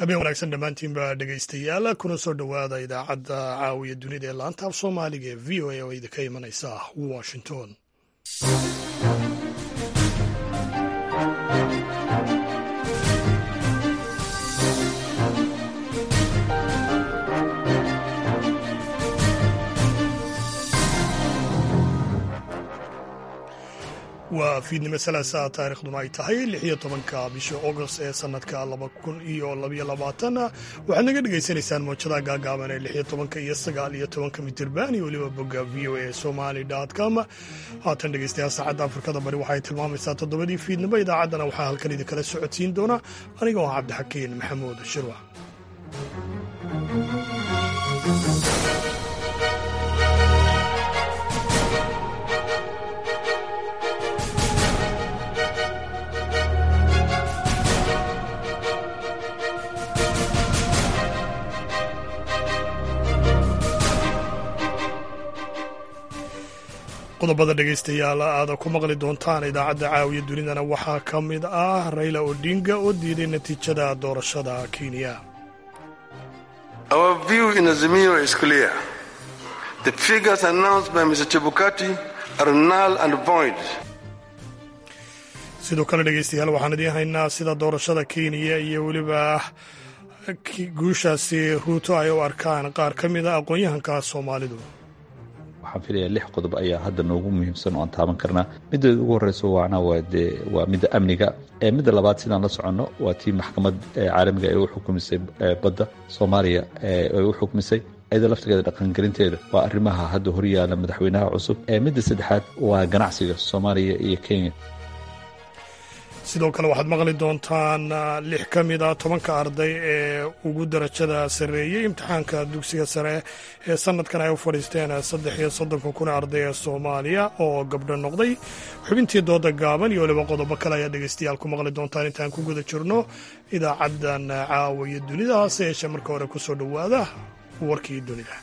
habeen wanaagsan dhammaantiinba dhegaystayaal kuna soo dhowaada idaacadda caawiya dunida ee laanta af soomaaliga ee v o a oo idinka imanaysa washington waa fiidnimo salaasaa taariikhduna ay tahay lix iyo tobanka bisha agost ee sanadka laba kun iyo labaiyo labaatan waxaad naga dhagaysanaysaan moojadaha gaagaaban ee lix iyo tobanka iyo sagaal iyo tobanka mitirban iyo weliba bogga v o a somali com haatan dhegeystayaal saacadda afrikada bari waxay tilmaamaysaa toddobadii fiidnimo idaacaddana waxaa halkan idinkala socodsiin doona aniga oo cabdixakiin maxamuud shirwa qodobada dhegaystayaal aada ku maqli doontaan idaacadda caawiya dunidana waxaa ka mid ah rayla odinga oo diiday natiijada doorashada kenya sidoo kale dhegaystayaal waxaan idiin haynaa sida doorashada kenya iyo weliba guushaasi ruuto ay u arkaan qaar ka mid a aqoon-yahanka soomaalidu waxaan filayaa lix qodob ayaa hadda noogu muhiimsan oo aan taaban karnaa middeeda ugu horreyso waana waa dee waa midda amniga midda labaad sidaan la soconno waa tii maxkamad caalamiga ee u xukumisay badda soomaaliya ay u xukumisay iyada laftigeeda dhaqangelinteeda waa arrimaha hadda horyaala madaxweynaha cusub midda saddexaad waa ganacsiga soomaaliya iyo kenya sidoo kale waxaad maqli doontaan lix ka mid a tobanka arday ee ugu darajada sarreeyey imtixaanka dugsiga sare ee sanadkan ay u fadhiisteen saddex iyo soddonka kun arday ee soomaaliya oo gabdho noqday xubintii dooda gaaban iyo weliba qodobo kale ayaa dhegaystayaal ku maqli doontaan intaan ku guda jirno idaacaddan caawiya dunida hase yeeshee marka hore ku soo dhowaada warkii dunida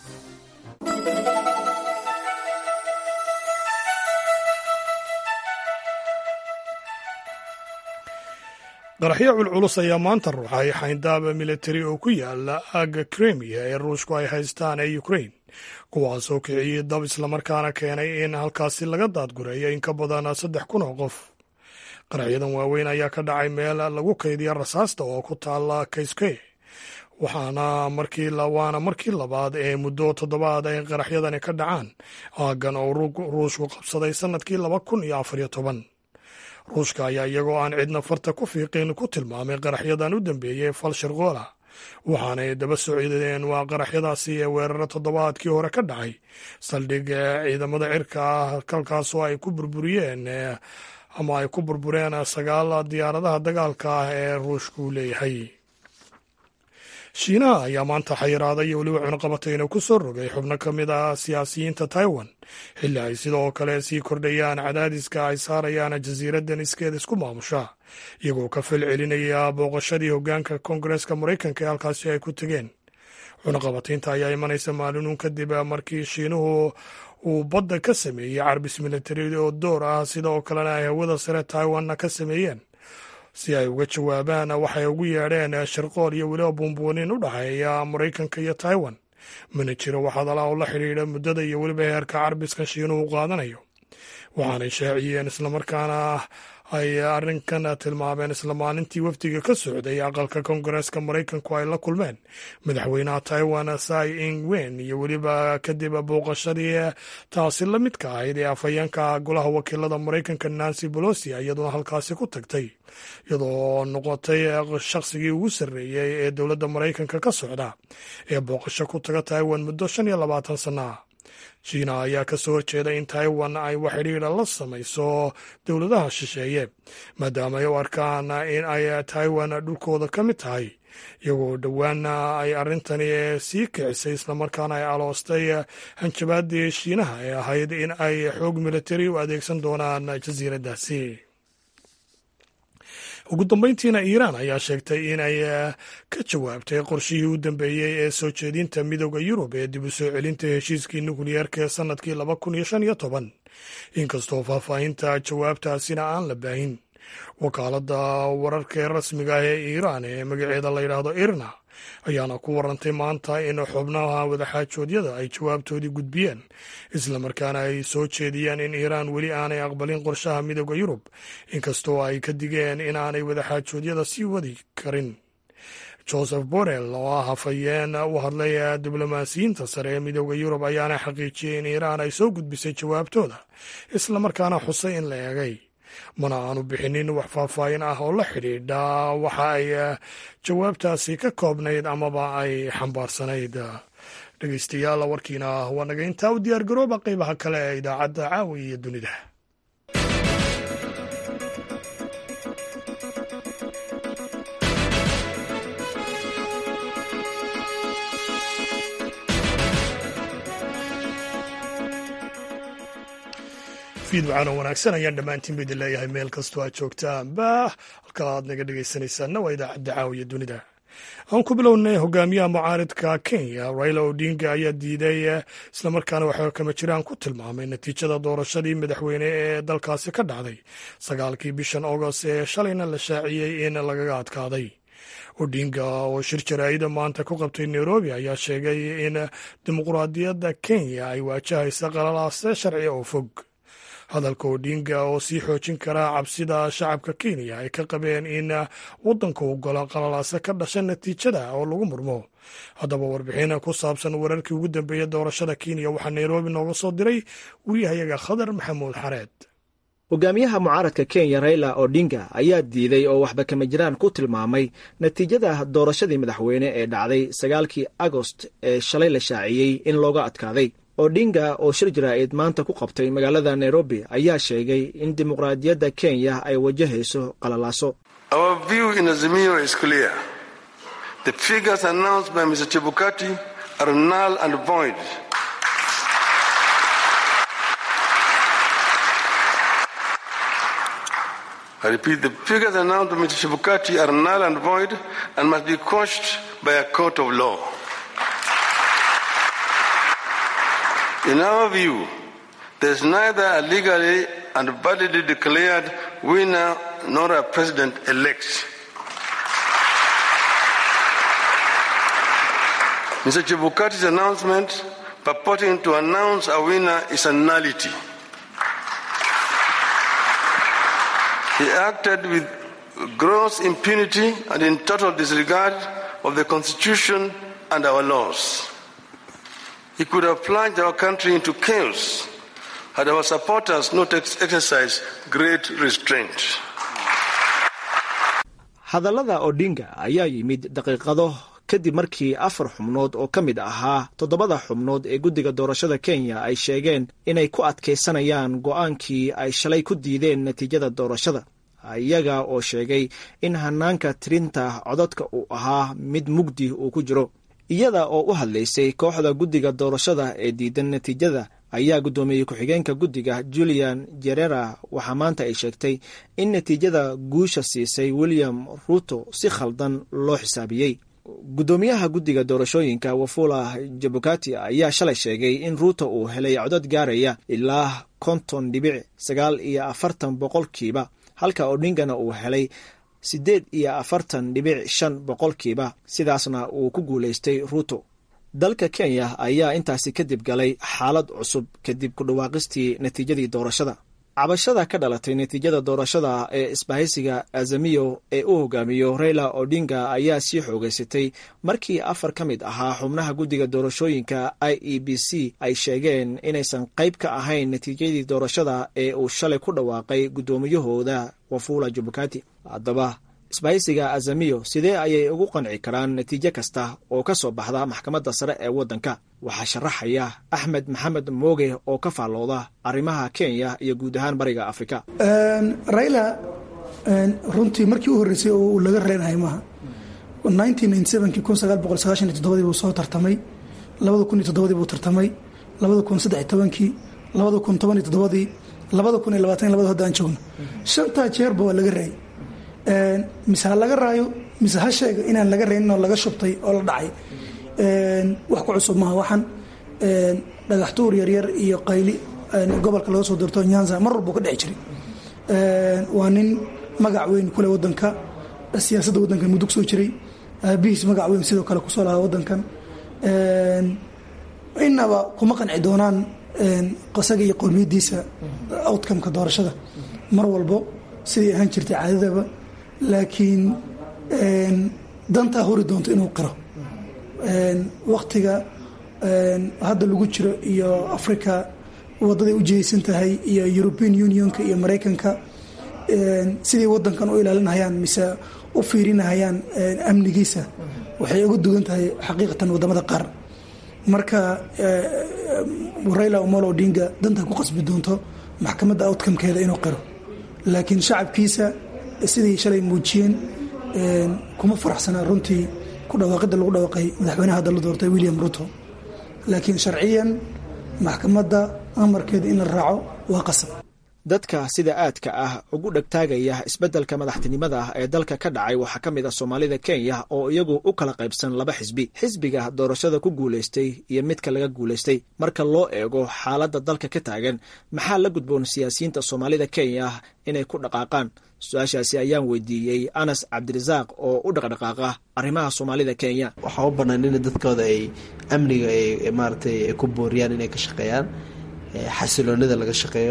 qaraxyo culculus ayaa maanta ruuxay xayndaaba militari oo ku yaala aagga kremiya ee ruushku ay haystaan ee ukrain kuwaasoo kiciyey dab islamarkaana keenay in halkaasi laga daadgureeyo in ka badan saddex kun oo qof qaraxyadan waaweyn ayaa ka dhacay meel lagu kaydiya rasaasta oo ku taala kayske waxaana markii waana markii labaad ee muddo toddobaad ay qaraxyadani ka dhacaan aaggan oo ruushku qabsaday sannadkii laba kun iyo afariyo toban ruushka ayaa iyagoo aan cidna farta ku fiiqin ku tilmaamay qaraxyadan u dambeeyey fal sharqoola waxaanay daba socdeen waa qaraxyadaasi ee weeraro toddobaadkii hore ka dhacay saldhig ciidamada cirka ah halkaasoo ay ku burburiyeen ama ay ku burbureen sagaal diyaaradaha dagaalka ah ee ruushku leeyahay shiinaha ayaa maanta xayiraaday iyo weliba cunaqabatayna ku soo rogay xubno ka mid ah siyaasiyiinta taiwan xilli ay sidoo kale sii kordhayaan cadaadiska ay saarayaan jasiiraddan iskeeda isku maamusha iyagoo ka fal celinaya booqashadii hoggaanka koongareeska maraykanka ee halkaasi ay ku tegeen cunaqabataynta ayaa imanaysa maalinuun kadib markii shiinuhu uu badda ka sameeyey carbis militari oo door ah sidoo kalena ay hawada sare taiwanna ka sameeyeen si ay uga jawaabaan waxay ugu yeedheen sharqool iyo weliba buunbuunin u dhexeeya maraykanka iyo taiwan mana jiro waxadala oo la xidhiidha muddada iyo weliba heerka carbiska shiinuhu qaadanayo waxaanay shaaciyeen islamarkaana ay arrinkan tilmaameen isla maalintii wafdiga ka socday aqalka koongareeska maraykanku ay la kulmeen madaxweynaha taiwan sai ing wen iyo weliba kadib booqashadii taasi la midka ahayd ee afhayeenka golaha wakiilada maraykanka nancy bolosi iyaduna halkaasi ku tagtay iyadoo noqotay shaqsigii ugu sarreeyey ee dowladda maraykanka ka socda ee booqasho ku taga taiwan muddo shan iyo labaatan sana ah shiina ayaa ka soo horjeeda in taiwan ay wax xidhiidha la samayso dowladaha shisheeye maadaama ay u arkaan in ay taiwan dhulkooda ka mid tahay iyagoo dhowaana ay arrintani sii kicisay islamarkaana ay aloostay hanjabaadii shiinaha ee ahayd in ay xoog militari u adeegsan doonaan jasiiraddaasi ugu dambeyntiina iiraan ayaa sheegtay in ay ka jawaabtay qorshihii u dambeeyey ee soo jeedinta midooda yurub ee dib u soo celinta heshiiskii nukliyeerka ee sannadkii laba kun iyo shan iyo toban inkastoo faahfaahinta jawaabtaasina aan la baahin wakaaladda wararka ee rasmiga ah ee iiraan ee magaceeda la yidhaahdo irna ayaana ku warantay maanta in xubnaha wadaxaajoodyada ay jawaabtoodii gudbiyeen islamarkaana ay soo jeediyeen in iiraan weli aanay aqbalin qorshaha midooda yurub inkastoo ay ka digeen in aanay wadaxaajoodyada sii wadi karin joseph borrell oo ah hafayeen u hadlay diblomaasiyiinta sare ee midooda yurub ayaana xaqiijiyey in iiraan ay soo gudbisay jawaabtooda islamarkaana xusay in la eegay mana aanu bixinin wax faahfaahin ah oo la xidhiidha waxa ay jawaabtaasi ka koobnayd amaba ay xambaarsanayd dhegeystayaal warkiina waa naga intaa u diyaar garooba qeybaha kale ee idaacadda caawi iyo dunida fiidwacaan oo wanaagsan ayaan dhammaantiin ba idin leeyahay meel kastoo aad joogtaanba halka aad naga dhegaysanaysaanna waa idaacadda caawiya dunida aan ku bilownay hogaamiyaha mucaaridka kenya raila odinga ayaa diiday islamarkaana waxaa kama jiraan ku tilmaamay natiijada doorashadii madaxweyne ee dalkaasi ka dhacday sagaalkii bishan agost ee shalayna la shaaciyey in lagaga adkaaday odinga oo shir jaraa'ida maanta ku qabtay nairobi ayaa sheegay in dimuquraadiyadda kenya ay waajahaysa qalalaase sharci oo fog hadalka odinga oo sii xoojin karaa cabsida shacabka kenya ay ka qabeen in waddanka uu galo qalalaase ka dhasha natiijada oo lagu murmo haddaba warbixin ku saabsan wararkii ugu dambeeyey doorashada kenya waxaa nairobi nooga soo diray wariyahayaga khadar maxamuud xareed hogaamiyaha mucaaradka kenya raila odinga ayaa diiday oo waxba kama jiraan ku tilmaamay natiijada doorashadii madaxweyne ee dhacday sagaalkii agost ee shalay la shaaciyey in looga adkaaday odinga oo shir jaraa'id maanta ku qabtay magaalada nairobi ayaa sheegay in dimuqraadiyadda kenya ay wajahayso qalalaaso I repeat, the figures announced by Mr. Chibukati are null and void and must be quashed by a court of law. In our view, there is neither a legally and validly declared winner nor a president elect. Mr. Chibukati's announcement purporting to announce a winner is a nullity. He acted with gross impunity and in total disregard of the Constitution and our laws. He could have plunged our country into chaos had our supporters not exercised great restraint. hadallada odinga ayaa yimid daqiiqado kadib markii afar xubnood oo ka mid ahaa toddobada xubnood ee guddiga doorashada kenya ay sheegeen inay ku adkaysanayaan go'aankii ay shalay ku diideen natiijada doorashada iyaga oo sheegay in hanaanka tirinta codadka uu ahaa mid mugdi uu ku jiro iyada oo u hadlaysay kooxda guddiga doorashada ee diidan natiijada ayaa guddoomiyey ku-xigeenka guddiga julian jerera waxaa maanta ay sheegtay in natiijada guusha siisay william ruto si khaldan loo xisaabiyey guddoomiyaha guddiga doorashooyinka wafula jabukati ayaa shalay sheegay in ruuto uu helay codad gaaraya ilaa konton dhibic sagaal iyo afartan boqolkiiba halka odingana uu helay siddeed iyo afartan dhibic shan boqolkiiba sidaasna uu ku guulaystay ruuto dalka kenya ayaa intaasi kadib galay xaalad cusub kadib ku dhawaaqistii natiijadii doorashada cabashada ka dhalatay natiijada doorashada ee isbahaysiga azamiyo ee u hogaamiyo raila odinga ayaa sii xoogeysatay markii afar ka mid ahaa xubnaha guddiga doorashooyinka i e b c ay sheegeen inaysan qayb ka ahayn natiijadii doorashada ee uu shalay ku dhawaaqay guddoomiyahooda wafula jubukati haddaba isbahaysiga azamiyo sidee ayay ugu qanci karaan natiijo kasta oo ka soo baxda maxkamadda sare ee waddanka waxaa sharaxaya axmed maxamed mooge oo ka faallooda arrimaha kenya iyo guud ahaan bariga afrika raila runtii markii u horreysay oo uu laga reenahay maaha kii buu soo tartamay labada buu tartamay labada kun saddex tobankii labada kun toban iyo toddobadii labada kun iyo labaatan labada hadda aan joogno shantaa jeerba waa laga raayay mise ha laga raayo mise ha sheega inaan laga raynin oo laga shubtay oo la dhacay wax ku cusub maaha waxaan dhagax tuur yaryar iyo qayli gobolka laga soo doorto nyanza mar walbuu ka dhici jiray waa nin magac weyn kule wadanka siyaasadda wadankan muddo kusoo jiray aabihiis magac weyn sidoo kale kusoo lahaa wadankan inaba kuma qanci doonaan qasaga iyo qowmiyadiisa outcomeka doorashada mar walbo siday ahaan jirtay caadadaba laakiin dantaa hori doonto inuu qiro waktiga hadda lagu jiro iyo africa wadaday u jihaysan tahay iyo european unionka iyo maraykanka siday wadankan u ilaalinahayaan mise u fiirinahayaan amnigiisa waxay uga dugan tahay xaqiiqatan wadamada qaar marka raila omolo odinga dantaa ku qasbi doonto maxkamadda outcomekeeda inuu qiro laakiin shacabkiisa siday shalay muujiyeen kuma faraxsanaa runtii ku dhawaaqidda lagu dhawaaqay madaxweynaha hadda la doortay william ruto laakiin sharciyan maxkamadda amarkeeda in la raaco waa qasab dadka sida aadka ah ugu dhegtaagaya isbeddelka madaxtinimada ee dalka ka dhacay waxaa ka mid ah soomaalida kenya oo iyagu u kala qaybsan laba xisbi xisbiga doorashada ku guulaystay iyo midka laga guulaystay marka loo eego xaaladda dalka ka taagan maxaa la gudboon siyaasiyiinta soomaalida kenya inay ku dhaqaaqaan su-aashaasi ayaan weydiiyey anas cabdirasaaq oo u dhaqdhaqaaqa arrimaha soomaalida kenya waxaa u bannaan in dadkooda ay amniga ay maaratay ay ku booriyaan inay ka shaqeeyaan xasiloonida laga shaqeeyo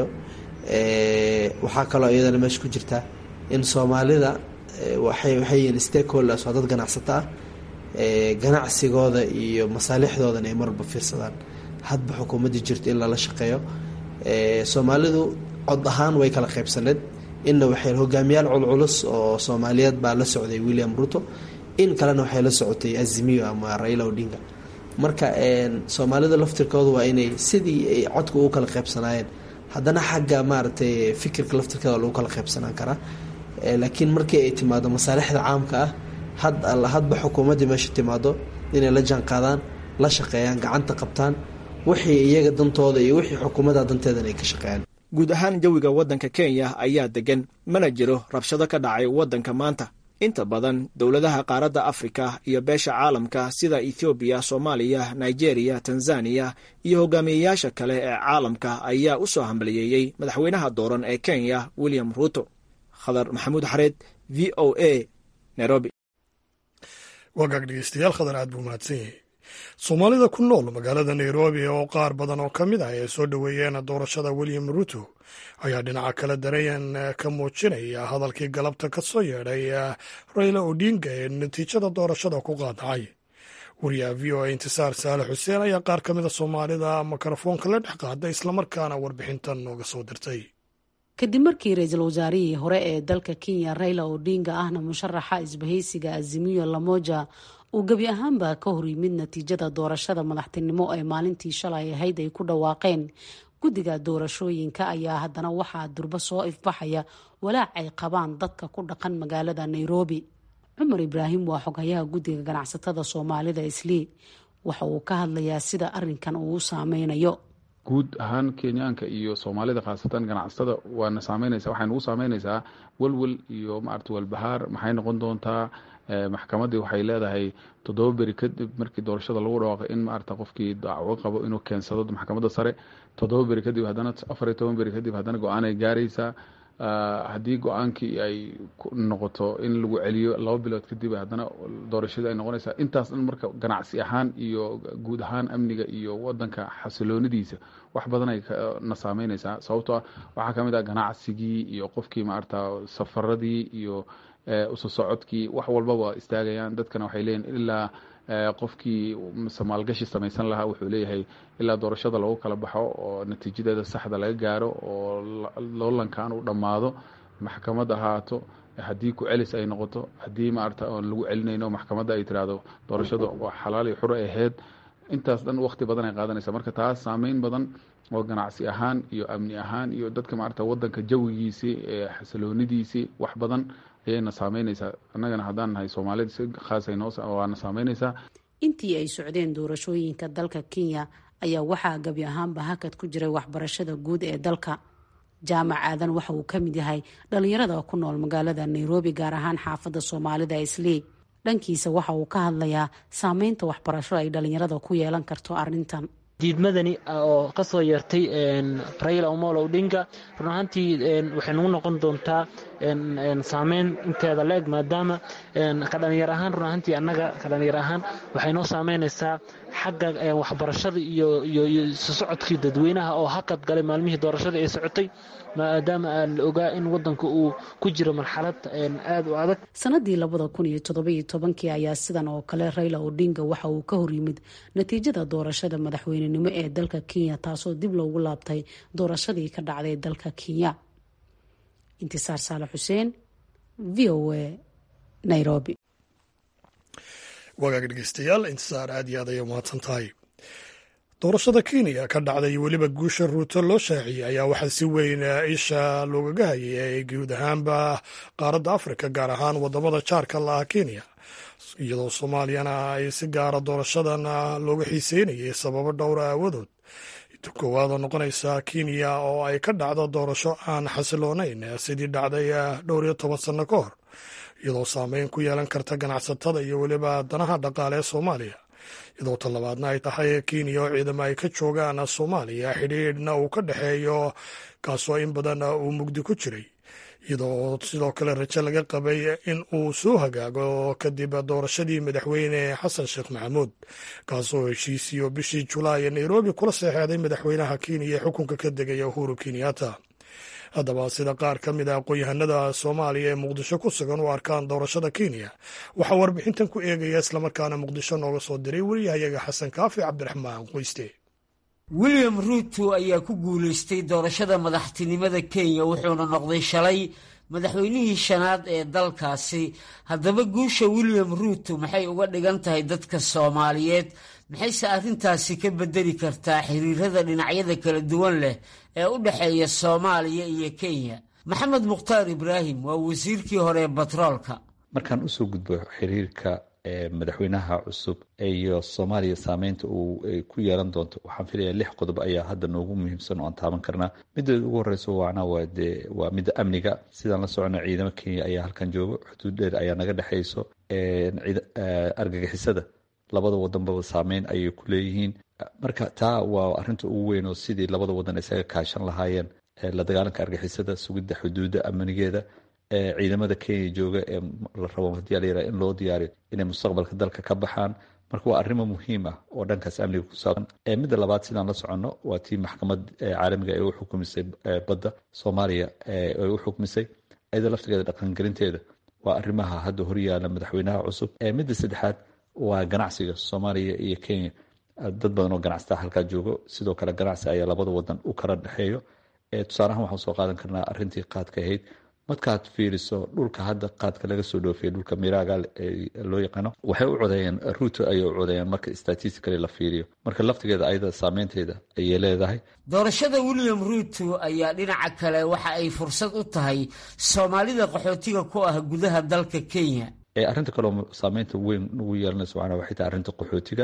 waxaa kaloo iyadana meesha ku jirta in soomaalida waxay yihiin stakeholders waa dad ganacsato ah ganacsigooda iyo masaalixdoodana ay marwalba fiirsadaan hadba xukuumaddii jirto in lala shaqeeyo soomaalidu cod ahaan way kala qaybsaneed inna waxay hogaamiyaal culculus oo soomaaliyeed baa la socday william ruto in kalena waxay la socotay azimiyo ama raila odinga marka soomaalida laftirkooda waa inay sidii ay codka ugu kala qaybsanaayeen haddana xagga maaragtay fikirka laftirkeeda lagu kala qaybsanaan karaa laakiin markii ay timaado masaalixda caamka ah had alla hadba xukuumaddii meesha timaado inay la jaan qaadaan la shaqeeyaan gacanta qabtaan wixii iyaga dantooda iyo wixii xukuumadda danteedana ay ka shaqeeyaan guud ahaan jawiga waddanka kenya ayaa degan mana jiro rabshado ka dhacay waddanka maanta inta badan dowladaha qaaradda afrika iyo beesha caalamka sida ethoobiya soomaaliya nigeria tanzaniya iyo hogaamiyeyaasha kale ee caalamka ayaa u soo hambaliyeeyey madaxweynaha dooran ee kenya william ruto khadar maxamuud xareed v o a nairobi wagaag dhegeystayaal khadar aad buu mahadsan yahay soomaalida ku nool magaalada nairobi oo qaar badan oo ka mid ah ay soo dhoweeyeen doorashada william ruto ayaa dhinaca kale dareen ka muujinaya hadalkii galabta ka soo yeedhay raila odinga ee natiijada doorashada ku qaadacay wariyaha v o a intisaar saalax xuseen ayaa qaar ka mida soomaalida mikrofoonka la dhex qaada islamarkaana warbixintan nooga soo dirtay kadib markii ra-iisul wasaarihii hore ee dalka kenya raila odinga ahna musharaxa isbahaysiga azimiyo lamoja uu gebi ahaanba ka hor yimid natiijada doorashada madaxtinimo ee maalintii shalay ahayd ay ku dhawaaqeen guddiga doorashooyinka ayaa haddana waxaa durbo soo ifbaxaya walaac ay qabaan dadka ku dhaqan magaalada nairobi cumar ibraahim waa xoghayaha guddiga ganacsatada soomaalida islii waxa uu ka hadlayaa sida arinkan uu u saameynayo guud ahaan kenyaanka iyo soomaalida khaasatan ganacsatada waana saameynaysa waxay nagu saameynaysaa welwel iyo maarata walbahaar maxay noqon doontaa maxkamaddii waxay leedahay toddoba beri kadib markii doorashada lagu dhawaaqay in maarata qofkii dacwo qabo inuu keensado maxkamadda sare toddoba beri kadib haddana afar iyo toban beri kadib haddana go-aanay gaaraysaa haddii go-aankii ay noqoto in lagu celiyo laba bilood kadib haddana doorashadii ay noqonaysaa intaas dhan marka ganacsi ahaan iyo guud ahaan amniga iyo wadanka xasiloonidiisa wax badan ay na saameynaysaa sababtoo ah waxaa ka mid ah ganacsigii iyo qofkii maarata safaradii iyo uso socodkii wax walbaba istaagayaan dadkana waxay leeyihin ilaa qofkii maalgashi samaysan lahaa wuxuu leeyahay ilaa doorashada lagu kala baxo oo natiijadeeda saxda laga gaaro oo loolankan uu dhammaado maxkamad ahaato haddii ku celis ay noqoto haddii maarata oon lagu celinayno maxkamadda ay tiraahdo doorashada waa xalaal iyo xuro ahayd intaas dhan waqti badan ay qaadanaysa marka taas saameyn badan oo ganacsi ahaan iyo amni ahaan iyo dadka maarata wadanka jawigiisii xasiloonidiisii wax badan ayayna saameynaysaa annagana haddaan nahay soomaalida si khaasay noo waana saameynaysaa intii ay socdeen doorashooyinka dalka kenya ayaa waxaa gebi ahaanba hakad ku jiray waxbarashada guud ee dalka jaamac aadan waxa uu ka mid yahay dhalinyarada ku nool magaalada nairobi gaar ahaan xaafadda soomaalida islii dhankiisa waxa uu ka hadlayaa saameynta waxbarasho ay dhalinyarada ku yeelan karto arrintan diidmadani oo kasoo yeertay raila omolo odinga run ahaantii waxay nagu noqon doontaa saameyn inteeda la-eg maadaama ka dhalinyar ahaan run ahaantii annaga ka dhalinyar ahaan waxay noo saameynaysaa xagga waxbarashada iyo iyo sosocodkii dadweynaha oo hakad galay maalmihii doorashada ay socotay maadaama la ogaa in wadanka uu ku jiro marxalad aada u adag sanadii labada kun iyo todobaiyo tobankii ayaa sidan oo kale raila odinga waxa uu ka hor yimid natiijada doorashada madaxweynenimo ee dalka kenya taasoo dib loogu laabtay doorashadii ka dhacday dalka kenya intisaar saale xuseen v o a nairobi wagaag dhegeystayaal intisaar aad iyo aad ayay umahadsan tahay doorashada kenya ka dhacday weliba guusha ruuto loo shaaciyey ayaa waxaa si weyn isha loogaga hayay guud ahaanba qaaradda afrika gaar ahaan wadamada jaarka la ah kenya iyadoo soomaaliyana ay si gaara doorashadan looga xiiseynayay sababo dhowra aawadood koowaada noqonaysa kenya oo ay ka dhacdo doorasho aan xasiloonayn sidii dhacday dhowr iyo toban sanno ka hor iyadoo saameyn ku yeelan karta ganacsatada iyo weliba danaha dhaqaale ee soomaaliya iyadoo talabaadna ay tahay kenya oo ciidamo ay ka joogaan soomaaliya xidhiidhna uu ka dhexeeyo kaasoo in badan uu mugdi ku jiray iyadoo sidoo kale rajo laga qabay in uu soo hagaago kadib doorashadii madaxweyne xasan sheekh maxamuud kaasoo heshiisiyo bishii julaay nairobi kula seexeeday madaxweynaha kenya ee xukunka ka degaya uhuru kenyatta haddaba sida qaar ka mid a aqoon-yahanada soomaaliya ee muqdisho ku sugan u arkaan doorashada kenya waxaa warbixintan ku eegaya islamarkaana muqdisho nooga soo diray weriyahayaga xasan kaafi cabdiraxmaan qoyste william ruuto ayaa ku guulaystay doorashada madaxtinimada kenya wuxuuna noqday shalay madaxweynihii shanaad ee dalkaasi haddaba guusha william ruuto maxay uga dhigan tahay dadka soomaaliyeed maxayse arrintaasi ka bedeli kartaa xiriirada dhinacyada kala duwan leh ee u dhexeeya soomaaliya iyo kenya maxamed mukhtaar ibraahim waa wasiirkii hore ee batroolka markaan usoo gudbo xiriirka madaxweynaha cusub iyo soomaaliya saameynta uu ku yeelan doonto waxaan filaya lix qodob ayaa hadda noogu muhiimsan oo aan taaban karnaa mideeda ugu horeyso waana waa de waa midda amniga sidaan la socono ciidamo kenya ayaa halkan joogo xuduud dheer ayaa naga dhexeyso argagixisada labada wadanbaba saameyn ayay ku leeyihiin marka taa waa arinta ugu weyn oo sidii labada wadan isaga kaashan lahaayeen la dagaalanka argixisada sugidda xuduudda amnigeeda ciidamada kenya jooga ee la rabo hadii la yaraha in loo diyaariyo inay mustaqbalka dalka ka baxaan marka waa arrimo muhiim ah oo dhankaas amniga ku saabsan midda labaad sidaan la soconno waa tii maxkamad caalamiga ee u xukumisay badda soomaaliya ay u xukumisay iyada laftigeeda dhaqangelinteeda waa arrimaha hadda horyaala madaxweynaha cusub midda saddexaad waa ganacsiga soomaaliya iyo kenya dad badan oo ganacsataa halkaa joogo sidoo kale ganacsi ayaa labada wadan u kala dhexeeyo tusaalahaan waxaan soo qaadan karnaa arintii qaadka ahayd markaad fiiriso dhulka hadda qaadka laga soo dhoofiyay dhulka miraaga loo yaqaano waxay u codeeyeen ruuto ayay u codeeyeen marka statistically la fiiriyo marka laftigeeda ayada saameynteeda ayay leedahay doorashada william ruuto ayaa dhinaca kale waxa ay fursad u tahay soomaalida qaxootiga ku ah gudaha dalka kenya arrinta kaleo saameynta weyn ugu yeelanayso macnaa waxay tahay arrinta qaxootiga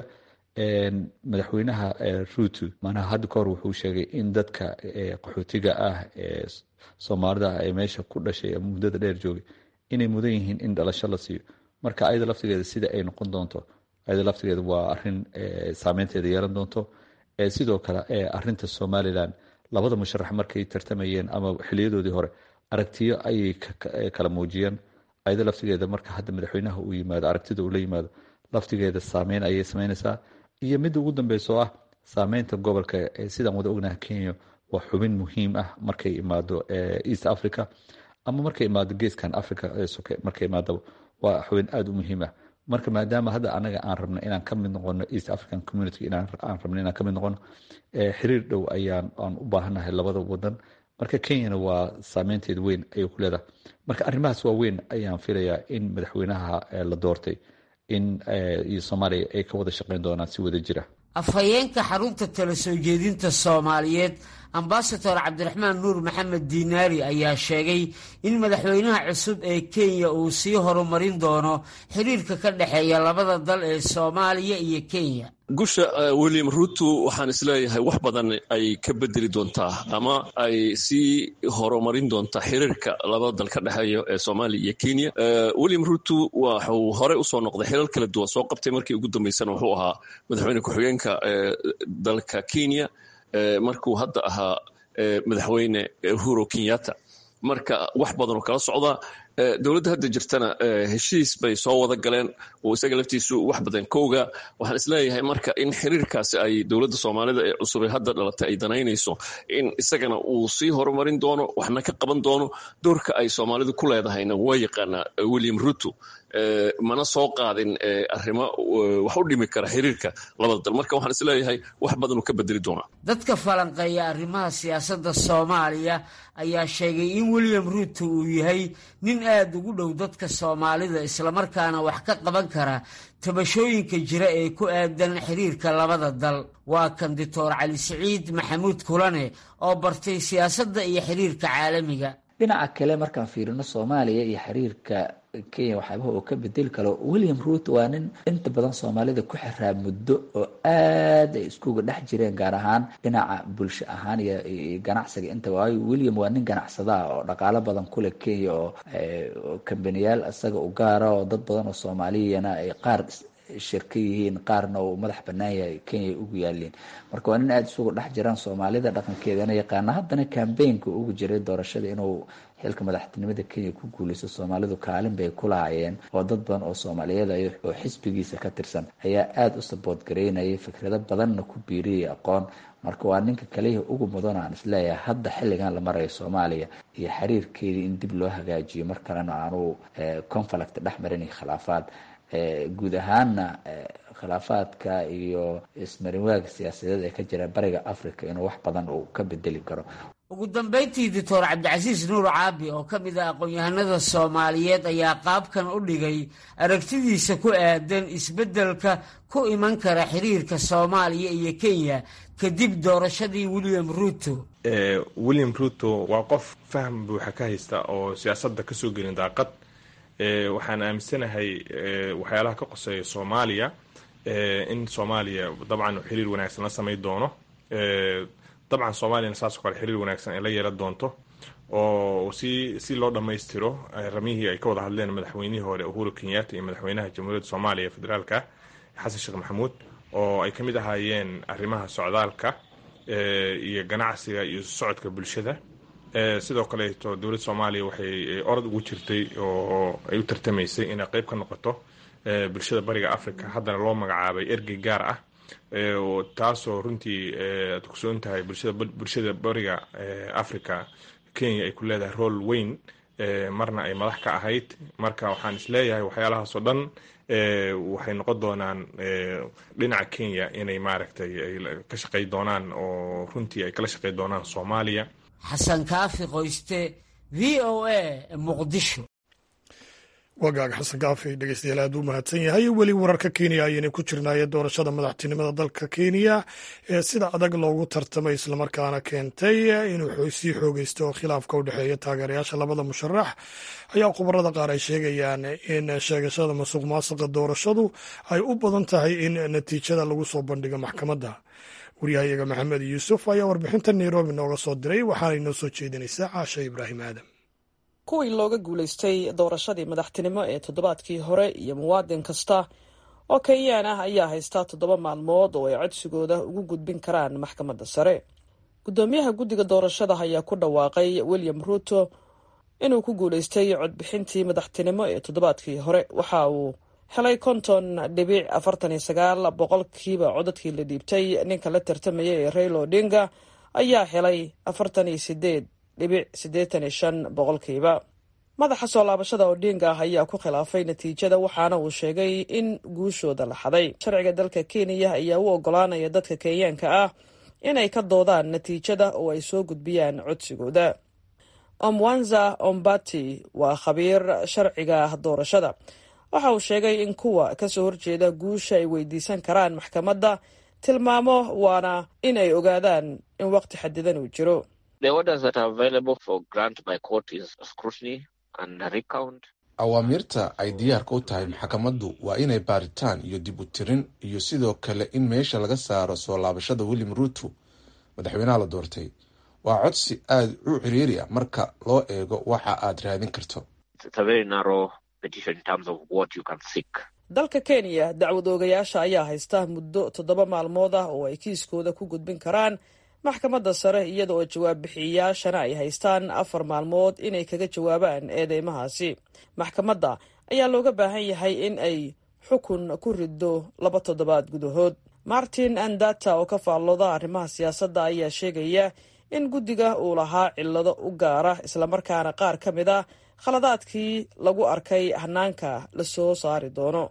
madaxweynaha ruuto macnaha hadda ka hor wuxuu sheegay in dadka qaxootiga ah ee soomaalida ah ee meesha ku dhashay muddada dheer joogay inay mudan yihiin in dhalasho la siiyo marka ayada laftigeeda sida ay noqon doonto ayada laftigeeda waa arin saameynteeda yeelan doonto sidoo kale arinta somalilan labada musharax markay tartamayeen ama xiliyadoodii hore aragtiyo ayay kala muujiyeen ayada laftigeeda marka hadda madaxweynaha uu yimaado aragtida uu la yimaado laftigeeda saameyn ayay sameynaysaa iyo midda ugu dambeyso ah saameynta gobolka sidaan wada ognaha kenya waa xubin muhiim ah markay imaado east africa ama markay imaado geeskan africa soke markay imaadaba waa xubin aada u muhiim ah marka maadaama hadda anaga aan rabno inaan ka mid noqono east african community aan rabno inaan ka mid noqono xiriir dhow ayaan aan u baahannahay labada wadan marka kenyana waa saameynteeda weyn ayay ku leedahay marka arrimahaas waa weyn ayaan filayaa in madaxweynaha la doortay in iyo soomaaliya ay ka wada shaqeyn doonaan si wada jira afhayeenka xarunta tala soo jeedinta soomaaliyeed ambasador cabdiraxmaan nuur maxamed diinaari ayaa sheegay in madaxweynaha cusub ee kenya uu sii horumarin doono xiriirka ka dhexeeya labada dal ee soomaaliya iyo kenya gusha william ruto waxaan isleeyahay wax badan ay ka bedeli doontaa ama ay sii horumarin doontaa xiriirka labada dal ka dhexeeya ee soomaaliya iyo kenya william ruto waxuu horey usoo noqday xilal kala duwan soo qabtay markii ugu dambeysana wuxuu ahaa madaxweyne ku-xigeenka dalka kenya markuu hadda ahaa madaxweyne uhuru kenyatta marka wax badan oo kala socda dowladda hadda jirtana heshiis bay soo wada galeen oo isaga laftiisu wax badan kowga waxaan isleeyahay marka in xiriirkaasi ay dowladda soomaalida ee cusub ee hadda dhalatay ay danaynayso in isagana uu sii horumarin doono waxna ka qaban doono doorka ay soomaalidu ku leedahayna waa yaqaanaa william ruto mana soo qaadin arrimo wax u dhimi kara xiriirka labada dal marka waxaan isleeyahay wax badan uu ka bedeli doonaa dadka falanqeeya arrimaha siyaasadda soomaaliya ayaa sheegay in william ruto uu yahay nin aada ugu dhow dadka soomaalida islamarkaana wax ka qaban kara tabashooyinka jira ee ku aadan xiriirka labada dal waa kan doctor cali siciid maxamuud kulane oo bartay siyaasadda iyo xiriirka caalamiga dhinaca kale markaan fiirino soomaaliya iyo xiriirka kenya waxyaabaha oo ka bedeli karo william ruto waa nin inta badan soomaalida ku xiraa muddo oo aad ay iskuga dhex jireen gaar ahaan dhinaca bulsho ahaan iyo ganacsiga inta waayo william waa nin ganacsada ah oo dhaqaalo badan kule kenya oo kambaniyaal isaga u gaara oo dad badan oo soomaaliyana ay qaar shirka yihiin qaarna uu madax banaan yahay kenya ugu yaaliin marka waa nin aada isugu dhex jiraan soomaalida dhaqankeedana yaqaana haddana kambaynka ugu jiray doorashada inuu xilka madaxtinimada kenya ku guuleysto soomaalidu kaalin bay ku lahaayeen oo dad badan oo soomaaliyeed oo xisbigiisa ka tirsan ayaa aada u sabood gareynayay fikrado badanna ku biiriyay aqoon marka waa ninka kaliya ugu mudan aan isleeyahay hadda xilligan la marayo soomaaliya iyo xiriirkeedii in dib loo hagaajiyo mar kalena aanu conflict dhex marin iyo khilaafaad guud ahaanna khilaafaadka iyo ismarinwaaga siyaasadeed ee ka jira bariga africa inuu wax badan uu ka bedeli karo ugu dambayntii doctor cabdicasiis nuur caabi oo ka mid ah aqoon-yahanada soomaaliyeed ayaa qaabkan u dhigay aragtidiisa ku aadan isbeddelka ku iman kara xiriirka soomaaliya iyo kenya kadib doorashadii william ruto william ruto waa qof faham buuxa ka haysta oo siyaasadda kasoo gelin daaqad waxaan aaminsanahay waxyaalaha ka qoseeya soomaaliya in soomaaliya dabcan xiriir wanaagsan la samay doono dabcan soomaaliyana saasoo kale xiriir wanaagsan ay la yeelan doonto oo si si loo dhammaystiro ramihii ay ka wada hadleen madaxweynihii hore uhuru kenyatta iyo madaxweynaha jamhuuriyadda soomaaliya federaalka xasan sheekh maxamuud oo ay ka mid ahaayeen arrimaha socdaalka iyo ganacsiga iyo socodka bulshada sidoo kaleeto dowladda soomaaliya waxay orod ugu jirtay oo ay u tartamaysay inay qeyb ka noqoto bulshada bariga africa haddana loo magacaabay ergey gaar ah taasoo runtii aad kusoon tahay bulshada bariga africa kenya ay ku leedahay rool weyn marna ay madax ka ahayd marka waxaan isleeyahay waxyaalahaasoo dhan waxay noqon doonaan dhinaca kenya inay maaragtay ay ka shaqey doonaan oo runtii ay kala shaqey doonaan soomaaliya xasan kaafi qoyste v o a muqdisho wagaaga xasan kaafi dhegeystayaal aad u mahadsan yahay weli wararka kenya ayayna ku jirnaaye doorashada madaxtinimada dalka kenya ee sida adag loogu tartamay islamarkaana keentay inuu sii xoogeysto oo khilaafka u dhexeeya taageerayaasha labada musharax ayaa khubarada qaar ay sheegayaan in sheegashada masuq maasuqa doorashadu ay u badan tahay in natiijada lagu soo bandhigo maxkamadda waryahayaga maxamed yuusuf ayaa warbixinta nairobi nooga soo diray waxaana inoo soo jeedinaysaa caasha ibraahim aadam kuwii looga guulaystay doorashadii madaxtinimo ee toddobaadkii hore iyo muwaadin kasta oo kenyaan ah ayaa haystaa toddoba maalmood oo ay codsigooda ugu gudbin karaan maxkamadda sare guddoomiyaha guddiga doorashada ayaa ku dhawaaqay william ruto inuu ku guulaystay codbixintii madaxtinimo ee toddobaadkii hore waxa uu helay konton dhibic afartan iyo sagaal boqolkiiba codadkii la dhiibtay ninka la tartamaya ee raila odinga ayaa helay afartan iyo sideed dhibic siddeetan iyo shan boqolkiiba madaxa soo laabashada odinga ah ayaa ku khilaafay natiijada waxaana uu sheegay in guushooda la xaday sharciga dalka kenya ayaa u ogolaanaya dadka kenyaanka ah inay ka doodaan natiijada oo ay soo gudbiyaan codsigooda omwanza ombati waa khabiir sharciga doorashada waxa uu sheegay in kuwa kasoo horjeeda guusha ay weydiisan karaan maxkamadda tilmaamo waana in ay ogaadaan in waqti xadidan uu jiro awaamiirta ay diyaarka u tahay maxkamaddu waa inay baaritaan iyo dib u tirin iyo sidoo kale in meesha laga saaro soo laabashada william ruuto madaxweynaha la doortay waa codsi aada u ciriiri ah marka loo eego waxa aad raadin karto dalka kenya dacwad oogayaasha ayaa haysta muddo toddoba maalmood ah oo ay kiiskooda ku gudbin karaan maxkamadda sare iyada oo jawaab bixiyayaashana ay haystaan afar maalmood inay kaga jawaabaan eedeymahaasi maxkamadda ayaa looga baahan yahay in ay xukun ku riddo laba toddobaad gudahood martin andata oo ka faallooda arrimaha siyaasadda ayaa sheegaya in guddiga uu lahaa cillado u gaara islamarkaana qaar ka mid a khaladaadkii lagu arkay hanaanka la soo saari doono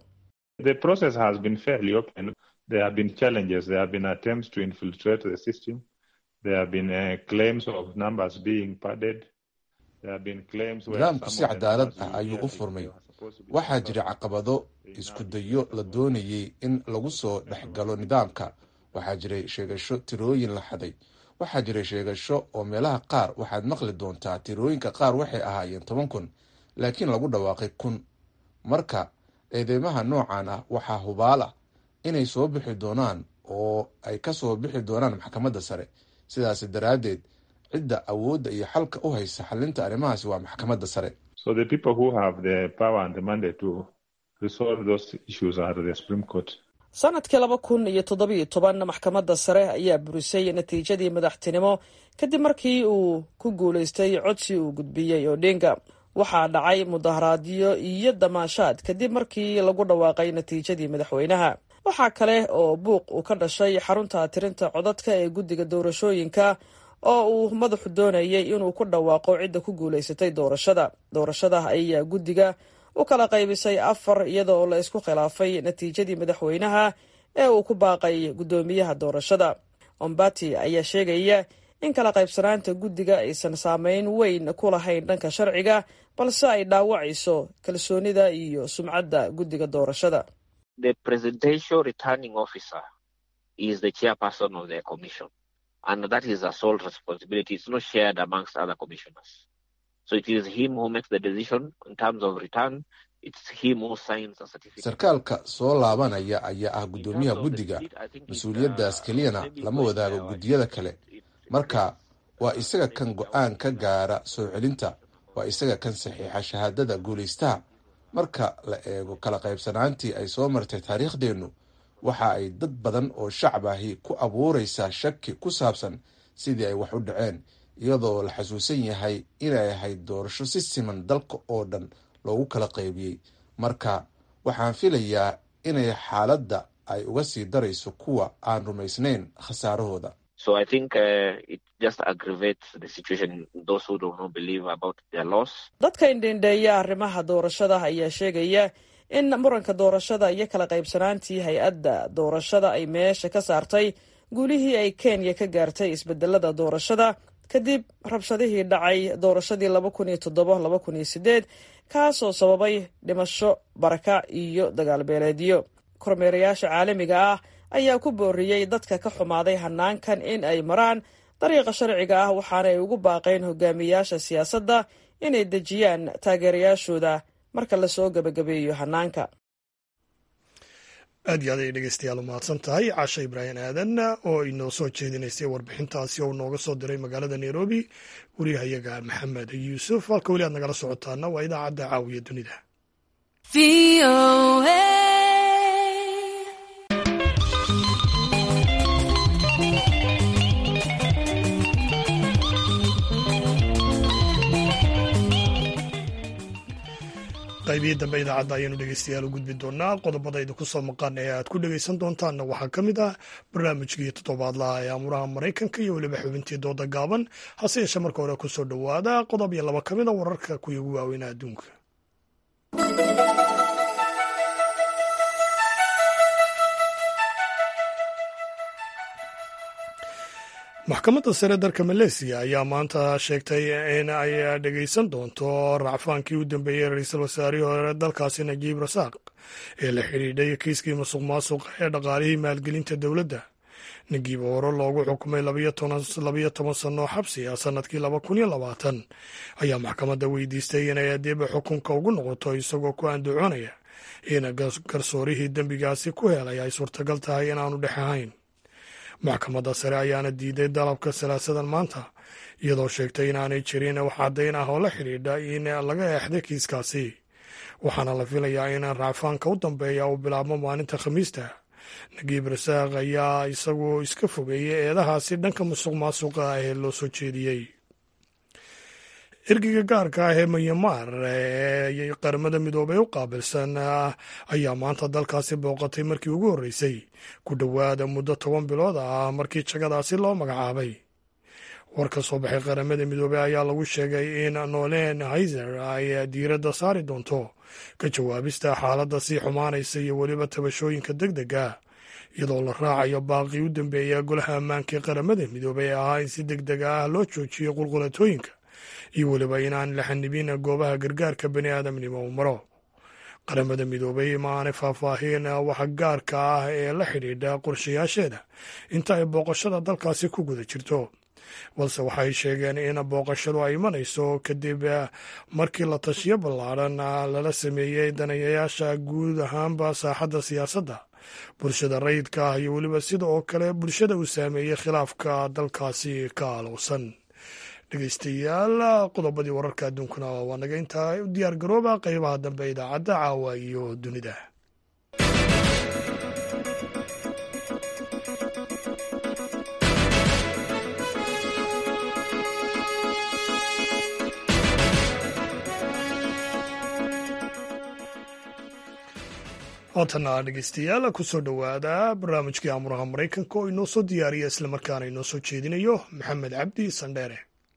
nidaamku si cadaalad ah ayuu u furmay waxaa jira caqabado isku dayo la doonayay in lagu soo dhex galo nidaamka waxaa jiray sheegasho tirooyin la xaday waxaa jiray sheegasho oo meelaha qaar waxaad maqli doontaa tirooyinka qaar waxay ahaayeen toban kun laakiin lagu dhawaaqay kun marka eedeymaha noocan ah waxaa hubaal ah inay soo bixi doonaan oo ay ka soo bixi doonaan maxkamadda sare sidaas daraaddeed cidda awoodda iyo xalka u haysa xalinta arrimahaasi waa maxkamadda sare sanadkii laba kun iyo toddobiyo toban maxkamadda sare ayaa burisay natiijadii madaxtinimo kadib markii uu ku guulaystay codsi uu gudbiyey odinga waxaa dhacay mudaharaadyo iyo damaashaad kadib markii lagu dhawaaqay natiijadii madaxweynaha waxaa kale oo buuq uu ka dhashay xarunta tirinta codadka ee guddiga doorashooyinka oo uu madaxu doonayay inuu ku dhawaaqo cidda ku guulaysatay doorashada doorashada ayaa guddiga u kala qaybisay afar iyada oo la isku khilaafay natiijadii madaxweynaha ee uu ku baaqay guddoomiyaha doorashada ombati ayaa sheegaya in kala qaybsanaanta guddiga aysan saameyn weyn ku lahayn dhanka sharciga balse ay dhaawacayso kalsoonida iyo sumcadda guddiga doorashada sarkaalka soo laabanaya ayaa ah guddoomiyaha guddiga mas-uuliyaddaas keliyana lama wadaago guddiyada kale marka waa isaga kan go-aan ka gaara soo celinta waa isaga kan saxiixa shahaadada guulaystaha marka la eego kala qaybsanaantii ay soo martay taariikhdeennu waxa ay dad badan oo shacab ahi ku abuuraysaa shaki ku saabsan sidii ay wax u dhaceen iyadoo la xasuusan yahay inay ahayd doorasho si siman dalka oo dhan loogu kala qaybiyey marka waxaan filayaa inay xaaladda ay uga sii darayso kuwa aan rumaysnayn khasaarahooda dadka indhendheeya arrimaha doorashada ayaa sheegaya in muranka doorashada iyo kala qaybsanaantii hay-adda doorashada ay meesha ka saartay guulihii ay kenya ka gaartay isbedelada doorashada kadib rabshadihii dhacay doorashadii laba kun iyo toddoba laba kun iyo sideed kaasoo sababay dhimasho barakac iyo dagaal beeleedyo kormeerayaasha caalamiga ah ayaa ku booriyey dadka ka xumaaday hanaankan in ay maraan dariiqa sharciga ah waxaana ay ugu baaqeen hogaamiyaasha siyaasadda inay dejiyaan taageerayaashooda marka lasoo gebagabeeyo hanaanka aad iyo aad ay dhegeystayaal u mahadsan tahay casha ibraahim aadan oo inoo soo jeedinaysay warbixintaasi oo nooga soo diray magaalada nairobi wariyahayaga maxamed yuusuf halka weli aad nagala socotaana waa idaacadda caawiya dunida qaybihii dambe idaacadda ayaanu dhegeystayaal u gudbi doonaa qodobadayda ku soo maqan ee aad ku dhegeysan doontaanna waxaa ka mid ah barnaamijkii toddobaadlaha ee amuraha maraykanka iyo weliba xubintii dooda gaaban hase yeeshee marka hore kusoo dhowaada qodob iyo laba ka mid a wararka kuwii ugu waaweynaa adduunka maxkamadda sare dalka maleesiya ayaa maanta sheegtay in ay dhegeysan doonto racfaankii u dambeeyey ra-iisul wasaarihii hore dalkaasi najiib rasaaq ee la xidhiidhay kiiskii musuq maasuqa ee dhaqaalihii maalgelinta dowladda ninkiiba hore loogu xukumay labayo toban sannoo xabsi ah sannadkii laba kun iyo labaatan ayaa maxkamadda weydiistay inay adiba xukunka ugu noqoto isagoo ku andacoonaya in garsoorihii dembigaasi ku helay ay suurtagal tahay inaanu dhex ahayn maxkamadda sare ayaana diiday dalabka salaasadan maanta iyadoo sheegtay inaanay jirin wax caddayn ah oo la xidhiidha in laga eexday kiiskaasi waxaana la filayaa in racfaanka u dambeeya uu bilaabmo maalinta khamiista nagiib rasaaq ayaa isagu iska fogeeyey eedahaasi dhanka musuq maasuqa ah ee loo soo jeediyey ergeyga gaarka ah ee myanmar ee qaramada midoobey u qaabilsan ayaa maanta dalkaasi booqatay markii ugu horreysay ku dhowaada muddo toban bilood ah markii jagadaasi loo magacaabay war ka soo baxay qaramada midoobey ayaa lagu sheegay in nolen hayzer ay diiradda saari doonto ka jawaabista xaaladda sii xumaanaysa iyo weliba tabashooyinka deg dega iyadoo la raacayo baaqii u dambeeya golaha ammaanka ee qaramada midoobey ee ahaa in si deg deg ah loo joojiyo qulqulatooyinka iyo weliba inaan la xanibin goobaha gargaarka bani aadamnimo u maro qaramada midoobey ma aanay faahfaahin waxa gaarka ah ee la xidhiidha qorshayaasheeda inta ay booqashada dalkaasi ku guda jirto balse waxay sheegeen in booqashadu ay imanayso kadib markii la tashiyo ballaadhan lala sameeyey danayayaasha guud ahaanba saaxadda siyaasadda bulshada rayidka ah iyo weliba sida oo kale bulshada uu saameeyey khilaafka dalkaasi ka alowsan dhegeystayaal qodobadii wararka adduunkuna waa naga intaa u diyaar garooba qeybaha dambe idaacadda caawa iyo dunida haatana dhegeystayaal kusoo dhowaada barnaamijkii amuraha maraykanka oo inoo soo diyaariya islamarkaana inoo soo jeedinayo maxamed cabdi sandheere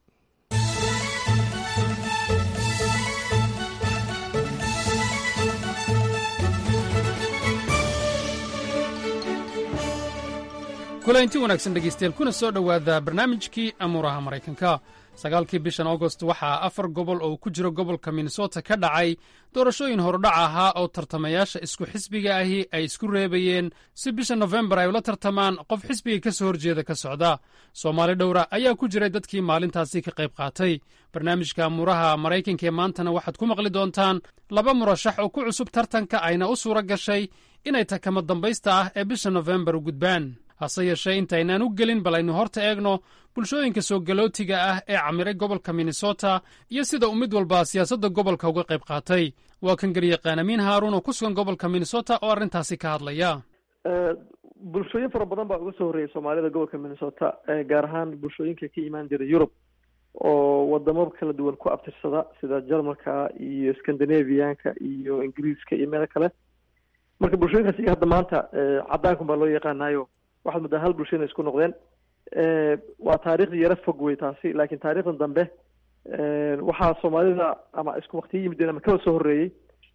kulanti wanaagsan dhegeystayaal kuna soo dhowaada barnaamijkii amuuraha maraykanka sagaalkii bishan agost waxaa afar gobol oo ku jiro gobolka minnesota ka dhacay doorashooyin horudhac ahaa oo tartamayaasha isku xisbiga ahi ay isku reebayeen si bisha nofembar ay ula tartamaan qof xisbiga ka soo horjeeda ka socda soomaali dhowra ayaa ku jiray dadkii maalintaasi ka qayb qaatay barnaamijka amuuraha maraykanka ee maantana waxaad ku maqli doontaan laba murashax oo ku cusub tartanka ayna u suura gashay inay takama dambaysta ah ee bisha nofembar u gudbaan hase yeeshee intaynaan u gelin bal aynu horta eegno bulshooyinka soo galootiga ah ee camiray gobolka minnesota iyo sida uu mid walba siyaasadda gobolka uga qayb qaatay waa kan garyaqaan amiin haaruun oo ku sugan gobolka minnesota oo arrintaasi ka hadlaya bulshooyin fara badan baa uga soo horreeyay soomaalida gobolka minnesota gaar ahaan bulshooyinka ka imaan jira yurub oo wadamo kala duwan ku abtirsada sida jarmalka iyo scandinavianka iyo ingiriiska iyo meelo kale marka bulshooyinkaas iyo hadda maanta caddaankan baa loo yaqaanayo waxaad muddaa hal bulsho inay isku noqdeen waa taariikhdii yaro fog wey taasi laakiin taariikhdan dambe waxaa soomaalida ama isku waktiyo yimideen ama kala soo horreeyey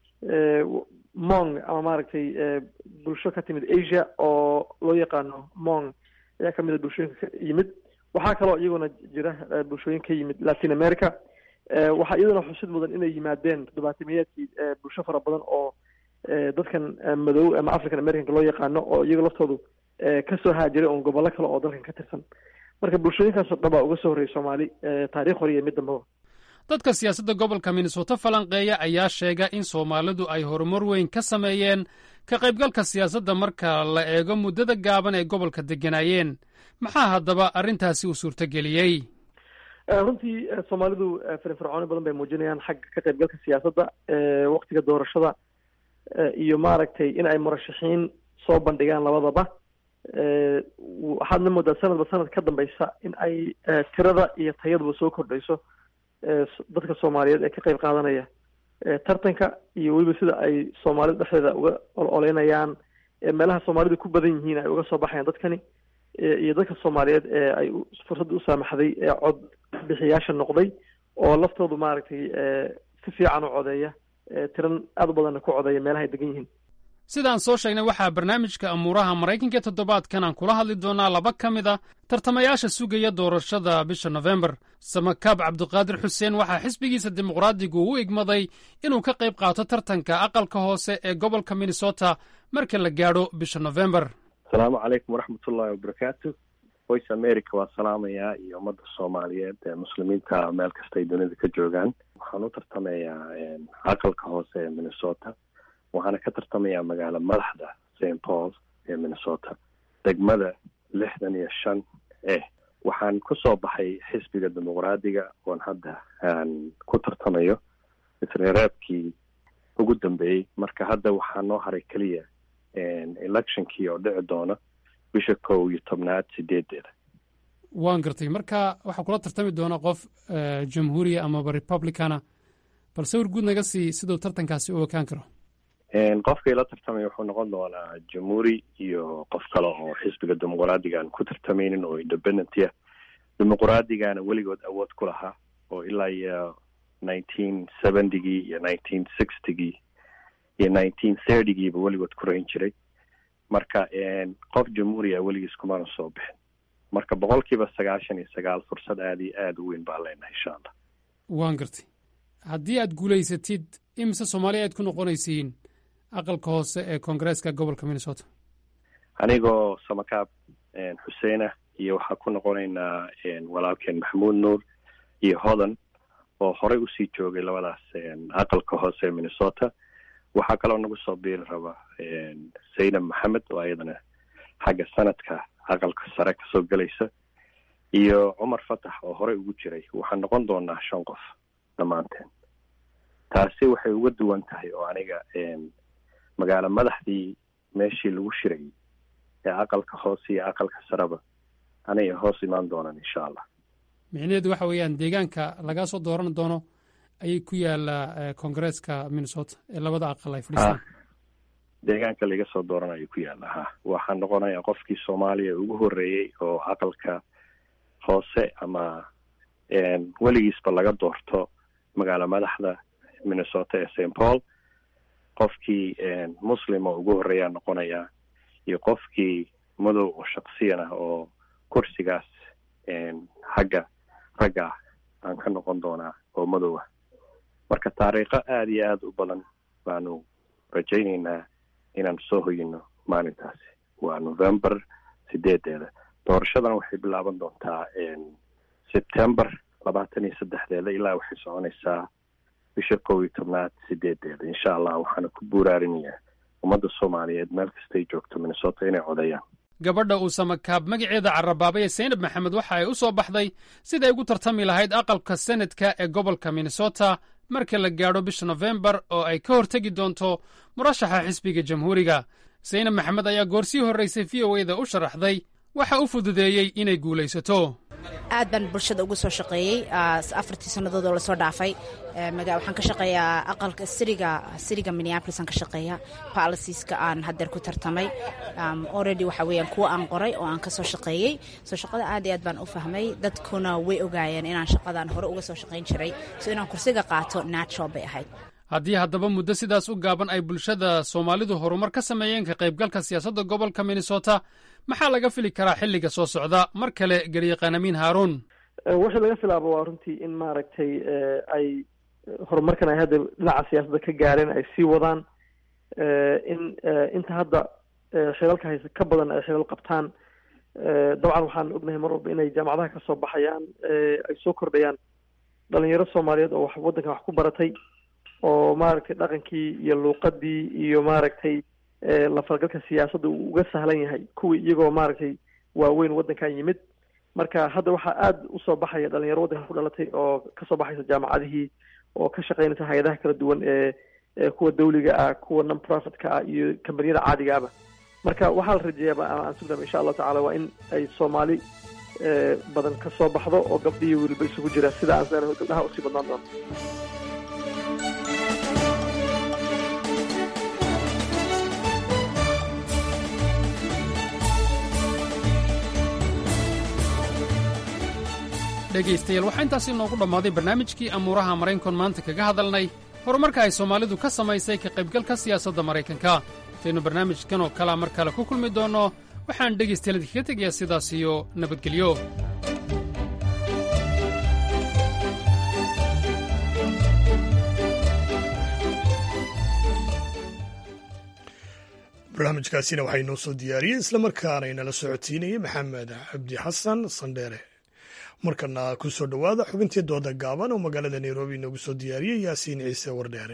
mong ama maaragtay bulsho ka timid asia oo loo yaqaano mong ayaa kamid a bulshooyinka ka yimid waxaa kaloo iyaguna jira bulshooyin ka yimid latin america waxaa iyaduna xusid mudan inay yimaadeen toddobaatimiyaadkii bulsho fara badan oo dadkan madow ama african americanka loo yaqaano oo iyaga laftoodu kasoo haajiray oon gobollo kale oo dalkan ka tirsan marka bulshooyinkaasoo dhan baa uga soo horreeyay soomaali taarikh hore iyo mid dambaba dadka siyaasadda gobolka minnesota falanqeeya ayaa sheega in soomaalidu ay horumar weyn ka sameeyeen ka qaybgalka siyaasadda marka la eego muddada gaaban ee gobolka degganaayeen maxaa haddaba arrintaasi uu suurtageliyey runtii soomaalidu firfircooni badan bay muujinayaan xagga ka qaybgalka siyaasadda waktiga doorashada iyo maaragtay in ay murashaxiin soo bandhigaan labadaba waxaadna moodaa sanadba sanad ka dambeysa in ay tirada iyo tayaduba soo kordhayso dadka soomaaliyeed ee ka qayb qaadanaya tartanka iyo weliba sida ay soomaalida dhexdeeda uga ololeynayaan meelaha soomaalidu ku badan yihiin ay uga soo baxayaan dadkani iyo dadka soomaaliyeed ee ay fursadda u saamaxday ee cod bixiyaasha noqday oo laftoodu maaragtay si fiican u codeeya tiran aad u badanna ku codeeya meelaha ay degan yihiin sidaan soo sheegnay waxaa barnaamijka amuuraha maraykanka ee toddobaadkan aan kula hadli doonaa laba ka mid a tartamayaasha sugaya doorashada bisha nofembar samakaab cabdiqaadir xuseen waxaa xisbigiisa dimuqraadigu u igmaday inuu ka qayb qaato tartanka aqalka hoose ee gobolka minnesota marka la gaadho bisha nofembar asalaamu calaykum waraxmatullahi wabarakaatu voice america waa salaamayaa iyo ummadda soomaaliyeed ee muslimiinta meel kasta ay dunida ka joogaan waxaan u tartamayaa aqalka hoose ee minnesota waxaana ka tartamayaa magaalo madaxda st paul ee minnesota degmada lixdan iyo shan eh waxaan kusoo baxay xisbiga dimuqraadiga oon hadda aan ku tartamayo isreereebkii ugu dambeeyey marka hadda waxaa noo haray keliya electionkii oo dhici doona bisha kow iyo tobnaad sideedeeda waan gartay marka waxaa kula tartami doona qof jamhuuriya amaba republicana bal sawir guud naga sii siduu tartankaasi u ekaan karo qofka ila tartamaya wuxuu noqon doonaa jamhuuri iyo qof kale oo xisbiga dimuqraadiga aan ku tartamaynin oo independent ah dimuqraadigana weligood awood ku lahaa oo ilaa iyo nineteen seventygii iyo nineteen sixtygii iyo nineteen thirtygiiba weligood ku rayn jiray marka qof jamhuuriya weligiis kumana soo bixin marka boqol kiiba sagaashan iyo sagaal fursad aada iyo aada u weyn baan leenahay insha allah waan gartay haddii aad guulaysatid imise soomaaliya aad ku noqonaysiin aqalka hoose ee koongareeska gobolka minnesota anigoo samakaab xuseen ah iyo waxaa ku noqonaynaa walaalkeen maxamuud nuur iyo hodan oo horey usii joogay labadaas aqalka hoose ee minnesota waxaa kaloo nagu soo biiri raba saydam maxamed oo ayadana xagga sanadka aqalka sare kasoo gelaysa iyo cumar fatax oo horey ugu jiray waxaan noqon doonaa shan qof dhammaanteen taasi waxay uga duwan tahay oo aniga magaalo madaxdii meeshii lagu shirayay ee aqalka hoose iyo aqalka sareba aniga hoos imaan doonaan insha allah micnaheedu waxa weeyaan deegaanka lagaa soo dooran doono ayay ku yaallaa koongareeska minnesota ee labada aqal ay fadhiistaan deegaanka laga soo dooran ayay ku yaalla ha waxaan noqonayaa qofkii soomaaliya ugu horreeyey oo aqalka hoose ama weligiisba laga doorto magaalo madaxda minnesota ee st paul qofkii muslim oo ugu horreeyaa noqonayaa iyo qofkii madow oo shaksiyan ah oo kursigaas xagga ragga ah aan ka noqon doonaa oo madow ah marka taariikho aada iyo aada u badan baanu rajaynaynaa inaan soo hoyino maalintaasi waa november sideedeeda doorashadana waxay bilaaban doontaa september labaatan iyo saddexdeeda ilaa waxay soconaysaa bisha kow iyo tobnaad sideedeeda insha allah waxaana ku buuraarinayaa ummadda soomaaliyeed meel kastay joogto minnesota inay codeeyaan gabadha uu samakaab magaceeda carabaabay ee saynab maxamed waxa ay u soo baxday siday ugu tartami lahayd aqalka senadka ee gobolka minnesota marka la gaadho bisha nofembar oo ay ka hortegi doonto murashaxa xisbiga jamhuuriga saynab maxamed ayaa goorsii horraysay v o eda u sharaxday waxa u fududeeyey inay guulaysato aad baan bulshada ugu soo shaqeeyey afartii sannadood oo lasoo dhaafay waxaan ka shaqeeyaa aqalka siriga siriga minneapolis aan ka shaqeeya policieska aan haddeer ku tartamay already waxa weeyaan kuwa aan qoray oo aan ka soo shaqeeyey soo shaqada aad iyo aad baan u fahmay dadkuna way ogaayeen inaan shaqadan hore uga soo shaqayn jiray so inaan kursiga qaato natural bay ahayd haddii haddaba muddo sidaas u gaaban ay bulshada soomaalidu horumar ka sameeyeen ka qaybgalka siyaasadda gobolka minnesota maxaa laga fili karaa xilliga soo socda mar kale garyaqaan amiin haaruun wixii laga filaabo waa runtii in maaragtay ay horumarkan ay hadda dhinaca siyaasadda ka gaareen ay sii wadaan in inta hadda xilalka haysa ka badan ay xilal qabtaan dabcan waxaan ognahay mar walba inay jaamacadaha kasoo baxayaan ay soo kordhayaan dhalinyaro soomaaliyeed oo wax waddankan wax ku baratay oo maaragtay dhaqankii iyo luuqadii iyo maaragtay la falgalka siyaasadda uu uga sahlan yahay kuwii iyagoo maaragtay waaweyn waddankan yimid marka hadda waxaa aada usoo baxaya dhalinyaro waddankan ku dhalatay oo kasoo baxaysa jaamacadihii oo ka shaqeynaysa hay-adaha kala duwan ee kuwa dawliga ah kuwa non profitka ah iyo kambaniyada caadiga ahba marka waxaa la rajeeyaaba aan sugnaaba insha allahu tacala waa in ay soomaali badan ka soo baxdo oo gabdhiyo weliba isugu jira sida aan seenahay gabdhaha usii badnaan doonto dhegaystayaal waxaa intaasi inoogu dhammaaday barnaamijkii amuuraha maraykankoon maanta kaga hadalnay horumarka ay soomaalidu ka samaysay ka qaybgalka siyaasadda maraykanka intaynu barnaamijkan oo kalea mar kale ku kulmi doonno waxaan dhegaystayaal idinkaga tegayaa sidaas iyo nabadgelyo barnaamijkaasina waxaa inoo soo diyaariyey islamarkaana inala socodsiinayay maxamed cabdi xasan sandheere markana ku soo dhowaada xubintii dooda gaaban oo magaalada nairobi inoogu soo diyaariyey yaasiin ciise wardheere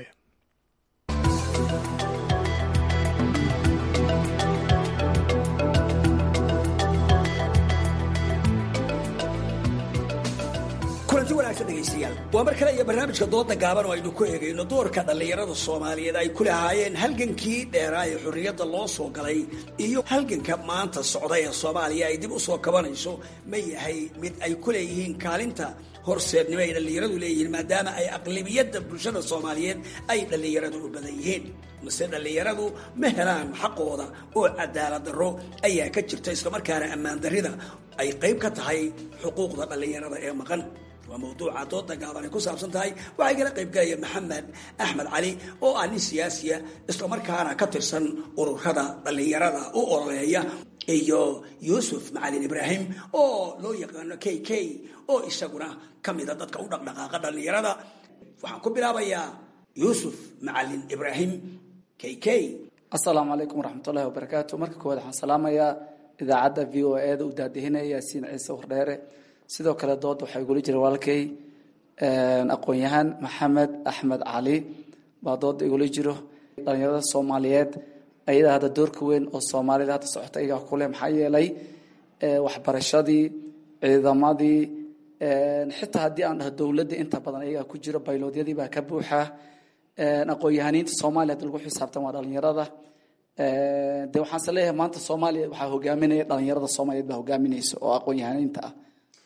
kulanti wanaagsan dhegaystayaal waa mar kale iyo barnaamijka dooda gaaban oo aynu ku eegayno doorka dhallinyarada soomaaliyeed ay ku lahaayeen halgankii dheeraa ee xorriyadda loo soo galay iyo halganka maanta socda ee soomaaliya ay dib u soo kabanayso ma yahay mid ay ku leeyihiin kaalinta horseednimo ay dhallinyaradu leeyihiin maadaama ay aqlabiyadda bulshada soomaaliyeed ay dhallinyaradu u badan yihiin mase dhallinyaradu ma helaan xaqooda oo cadaalad darro ayaa ka jirta islamarkaana ammaan darrida ay qayb ka tahay xuquuqda dhallinyarada ee maqan waa mawduuca dooda gaaban ay ku saabsan tahay waxaa igala qaybgalaya maxamed axmed cali oo ah nin siyaasiya islamarkaana ka tirsan ururada dhallinyarada u ololeeya iyo yuusuf macalin ibraahim oo loo yaqaano k k oo isaguna ka mida dadka u dhaqdhaqaaqa dhallinyarada waxaan ku bilaabayaa yuusuf macalin ibraahim k k asalaamu calaykum waraxmatullahi wabarakaatu marka koowaad waxaan salaamayaa idaacadda v o e da u daadihinaya yaasiin ciise wardheere sidoo kale dood waxaa igula jira walaalkay aqoon-yahaan maxamed axmed cali baa dooda igula jiro dhalinyarada soomaaliyeed ayadaa hadda doorka weyn oo soomaalida hadda socota iyagaa kuleh maxaa yeelay waxbarashadii ciidamadii xitaa haddii aan dhaho dowladda inta badan iyagaa ku jiro bayloodyadii baa ka buuxa aqoon-yahaniinta soomaaliya hadda lagu xisaabtan waa dhalinyarada de waxaanse leeyahay maanta soomaaliya waxaa hogaaminaya dhalinyarada soomaaliyeed baa hogaaminaysa oo aqoon-yahaniinta ah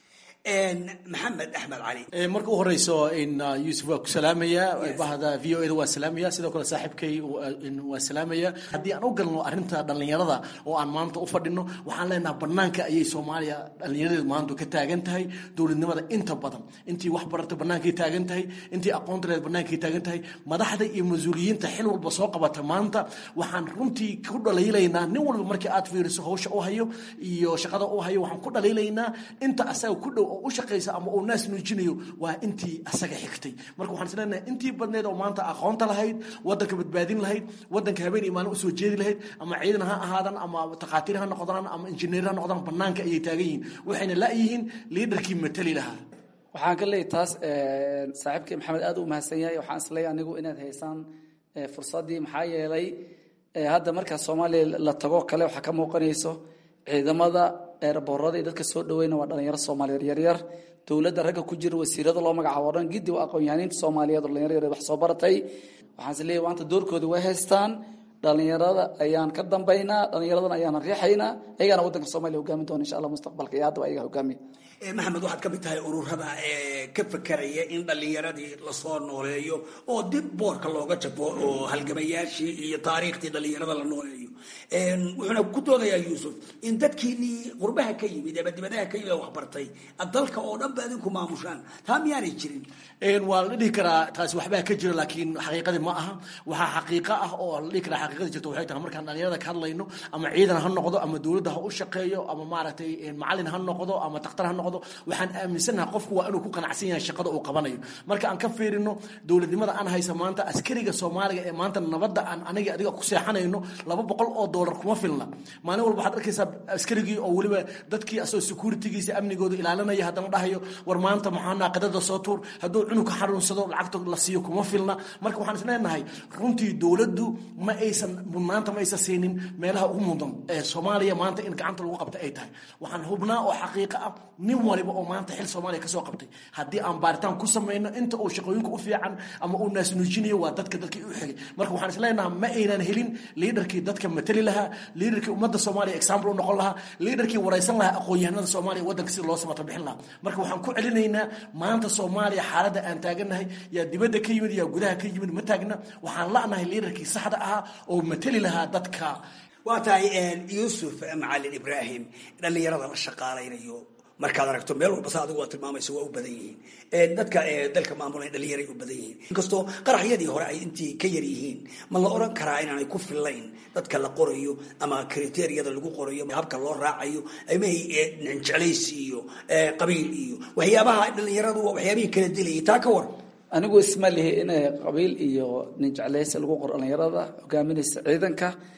maxamed axmed cali marka u horeyso in yuusuf waa ku salaamaya bahda v o e da waa salaamaya sidoo kale saaxiibkay waa salaamaya haddii aan u galno arrinta dhallinyarada oo aan maanta u fadhino waxaan leenaha banaanka ayay soomaaliya dhallinyaradeedu maanta ka taagan tahay dowladnimada inta badan intii wax barata bannaankay taagan tahay intii aqoonta leed bannaankay taagan tahay madaxda iyo mas-uuliyiinta xil walba soo qabata maanta waxaan runtii ku dhaliilaynaa nin walba markii aad fiiriso hawsha u hayo iyo shaqada u hayo waxaan ku dhaliilaynaa inta asaga ku dhow oo u shaqaysa ama uu naas nuujinayo waa intii asaga xigtay marka waxaan isleenahay intii badneed oo maanta aqoonta lahayd wadanka badbaadin lahayd wadanka habeen iyo maalin usoo jeedi lahayd ama ciidan ha ahaadan ama takhaatiir ha noqdaan ama injineer ha noqdaan banaanka ayay taagan yihiin waxayna la-yihiin liidarkii matali lahaa waxaan ka leeyahy taas saaxiibkii maxamed aad u mahadsan yahay waxaan isleeyahay anigu inaad haysaan fursaddii maxaa yeelay hadda markaa soomaaliya la tago kale waxaa ka muuqanayso ciidamada eeraboorada iyo dadka soo dhaweyna waa dhalinyaro soomaaliyeed yaryar dowladda ragga ku jira wasiirada loo magacaabo o dhan giddi waa aqoon-yahaniinta soomaaliyeed oo dhalinyaro yaryar wax soo baratay waxaan is leeyahay maanta doorkooda way haystaan dhalinyarada ayaan ka dambaynaa dhalinyaradana ayaan riixaynaa ayagaana waddanka soomaliya hogaamin doona insha allah mustaqbalka iyo haddaba ayaga hogaamiya maxamed waxaad ka mid tahay ururada ka fekeraya in dhallinyaradii lasoo nooleeyo oo dib boorka looga jabo oo halgamayaashii iyo taariikhdii dhallinyarada la nooleeyo wuxuuna ku doodayaa yuusuf in dadkiinii qurbaha ka yimid ama dibadaha ka yimid waxbartay dalka oo dhan ba adinku maamushaan taa miyaanay jirin waa la dhihi karaa taasi waxbaa ka jira laakiin xaqiiqadii ma aha waxaa xaqiiqo ah oo la dhihi karaa xaqiiqadii jirta waxay tahay markaan dhalinyarada ka hadlayno ama ciidan ha noqdo ama dowladda ha u shaqeeyo ama maaragtay macalin ha noqdo ama takhtar ha noqdo waxaan aaminsanaha qofku waa inuu ku qanacsan yahay shaqada uu qabanayo marka aan ka fiirino dowladnimada aan haysa maanta askariga soomaaliga ee maanta nabadda aan aniga adiga ku seexanayno laba boqol oo doolar kuma filna maalin walba waxaad arkaysaa askarigii oo weliba dadkii asoo securitygiisa amnigooda ilaalinaya haddana dhahayo war maanta maxaa naaqadada soo tuur hadduu cunug ka xanuunsado lacagta la siiyo kuma filna marka waxaan isleenahay runtii dowladdu ma aysan mudnaanta ma aysan siinin meelaha ugu mudan ee soomaaliya maanta in gacanta lagu qabta ay tahay waxaan hubnaa oo xaqiiqo ah nin waliba oo maanta xil soomaaliya kasoo qabtay haddii aan baaritaan ku samayno inta uu shaqooyinka u fiican ama uu naasnuujinayo waa dadka dalkii u xigay marka waxaan isleenaha ma aynan helin liidarkii dadka matali lahaa liidarkii ummadda soomaaliya example u noqon lahaa liidarkii waraysan lahaa aqoon-yahanada soomaaliya waddanka sida loo samata bixin lahaa marka waxaan ku celinaynaa maanta soomaaliya xaaladda aan taagannahay yaa dibadda ka yimid yaa gudaha ka yimid ma taagna waxaan la'nahay liidarkii saxda ahaa oo matali lahaa dadka waa tahay yuusuf macalin ibraahim dhallinyarada la shaqaalaynayo markaad aragto meel walba sa adigu waa tilmaamaysa waa u badan yihiin dadka dalka maamulay dhalinyaray u badan yihiin inkastoo qaraxyadii hore ay intii ka yar yihiin ma la oran karaa inaanay ku fillayn dadka la qorayo ama kriteriyada lagu qorayo habka loo raacayo amay jeclaysi iyo qabiil iyo waxyaabaha dhalinyaradu waa waxyaabihii kala dilayay taa ka war anigu isma lihi in qabiil iyo nin jeclaysi lagu qoro dhalinyarada hogaaminaysa ciidanka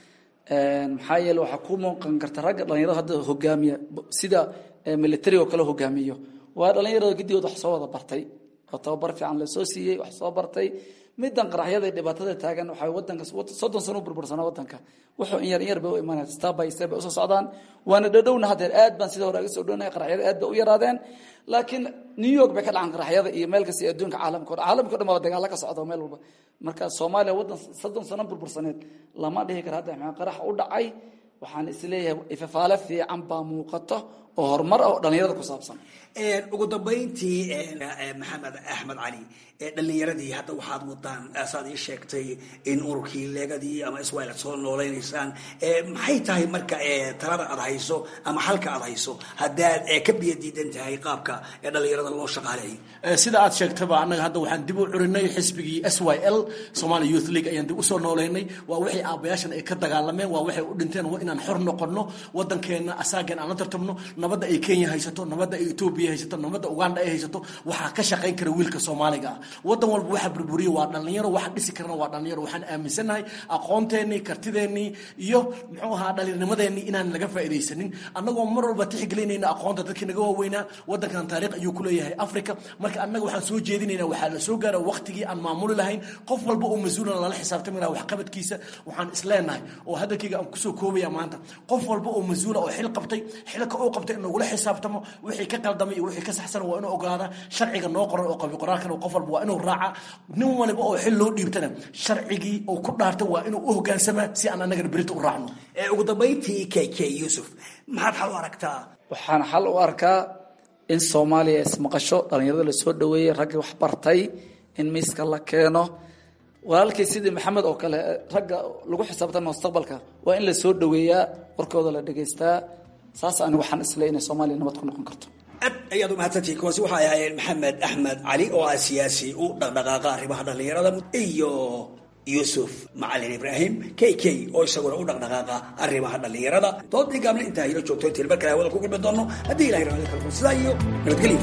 maxaa yeele waxaa ku muuqan karta ragga dhalinyarada hadda hogaamiya sida military oo kale hogaamiyo waa dhalinyarada gidigood wax soo wada bartay oo tababar fiican lasoo siiyey wax soo bartay midan qaraxyada dhibaatada taagan waxaa wadanka soddon sano u burbursanaa wadanka wuxuu in yar in yar bay u imaanaya step by step bay usoo socdaan waana dhadhowna haddeer aad baan sida hore aga soo dhownahay qaraxyada aad bay u yaraadeen laakiin new york bay ka dhacan qaraxyada iyo meel kasta adduunka caalamka o caalamka o dhan baa dagaalo ka socda meel walba marka soomaaliya waddan soddon sano burbursaneed lama dhihi kara hadda maxaa qarax u dhacay waxaan isleeyahay ifafaale fiican baa muuqato oo horumar ah oo dhalinyarada ku saabsan ugu dambayntii maxamed axmed cali dhalinyaradii hadda waxaad wadaan saad ii sheegtay in ururkii leegadii ama iswail aad soo noolaynaysaan maxay tahay marka talada aad hayso ama xalka aad hayso haddaad ka biyo diidan tahay qaabka dhalinyarada loo shaqaaleeyo sida aad sheegtaba annaga hadda waxaan dib u curinay xisbigii s y l somali youth league ayaan dib usoo nooleynay waa wixii aabayaashan ay ka dagaalameen waa waxay u dhinteen inaan xor noqono wadankeena asaagan aan la tartamno nabadda ay kenya haysato nabadda ay etoobiya haysato nabadda uganda ay haysato waxaa ka shaqayn kara wiilka soomaaliga ah wadan walba waxa burburiya waa dhalinyaro waxa dhisi karana waa dhalinyaro waxaan aaminsannahay aqoonteenii kartideenii iyo muxuu ahaa dhalinnimadeenii inaan laga faa'iidaysanin annagoo mar walba tixgelinayna aqoonta dadkii naga waaweynaa wadankan taariikh ayuu ku leeyahay africa marka annaga waxaan soo jeedinaynaa waxaa la soo gaara waqtigii aan maamuli lahayn qof walba oo mas-uulana lala xisaabtami laha waxqabadkiisa waxaan isleenahay oo hadalkayga aan kusoo koobaya maanta qof walba oo mas-uula oo xil qabtay xilka uu qabtay in lagula xisaabtamo wixii ka qaldamay iyo wixii ka saxsan waa inuu ogaadaa sharciga noo qoran oo qabi qoraalkana qof walba waa inuu raaca nin waliba oo xil loo dhiibtana sharcigii uu ku dhaartay waa inuu u hogaansamaa si aan annagana berita u raacno ugu dambayntii k k yuusuf maxaad xal u aragtaa waxaan xal u arkaa in soomaaliya ismaqasho dhalinyarada lasoo dhaweeyey raggii wax bartay in miiska la keeno walaalkii sidii maxamed oo kale ragga lagu xisaabtama mustaqbalka waa in la soo dhaweeyaa warkooda la dhegaystaa saas ani waxaan isle inay soomaaliya nabad ku noqon karto aad ayaad u mahadsantihiin kuwaasi waxay ahaayeen maxamed axmed cali oo ah siyaasi u dhaqdhaqaaqa arrimaha dhallinyarada iyo yuusuf macalin ibraahim k k oo isaguna u dhaqdhaqaaqa arrimaha dhallinyarada doodii gaabna intaa ila joogto intiin mar kale hawada ku gulmi doono haddii ilahay raali kalfo sidaa iyo nabadgelyo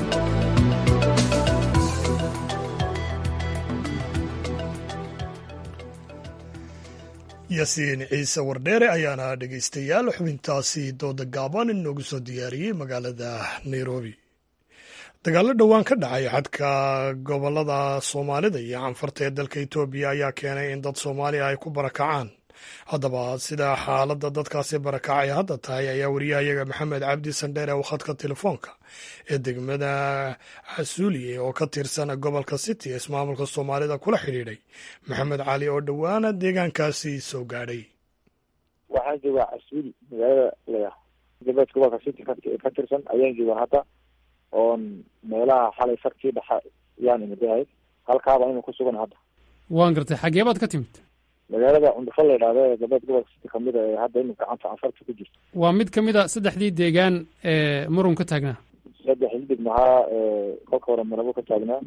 yaasiin ciise wardheere ayaana dhegaystayaal xubintaasi dooda gaaban inoogu soo diyaariyey magaalada nairobi dagaallo dhowaan ka dhacay xadka gobolada soomaalida iyo canfarta ee dalka etoobiya ayaa keenay in dad soomaaliya ay ku barakacaan haddaba sida xaaladda dadkaasi barakacay hadda tahay ayaa wariyahayaga maxamed cabdi sandheere oo khadka telefoonka ee degmada casuuliye oo ka tirsan gobolka city ee ismaamulka soomaalida kula xidhiidhay maxamed cali oo dhowaana deegaankaasi soo gaadhay waxaan joogaa casuuli magaalada laya galbeedka gobolka city ka tirsan ayaan joogaa hadda oon meelaha xalay sarkii dhexa yaan imidahay halkaaba inu ku sugan hadda waan gartay xagee baad ka timid magaalada cundufo la yidhahdo ee galbeed gobolka city kamid a ee hadda inu gacanta canfarta ku jirto waa mid ka mid a saddexdii deegaan ee murun ka taagnaa saddex hidig mahaa kolka hore marabo ka taagnaa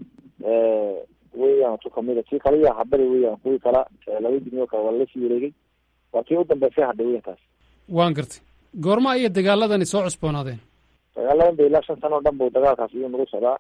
weeyaan tu kamid a tii kale iya habari weeyaan kuwii kala laba dignioo kale waa lasii wareegay waa tii u dambeysay hadha weyan taas waan gartay goorma ayay dagaaladani soo cusboonaadeen dagaaladan ba ilaa shan sano o dhan bu dagaalkaas iyuu nagu socdaa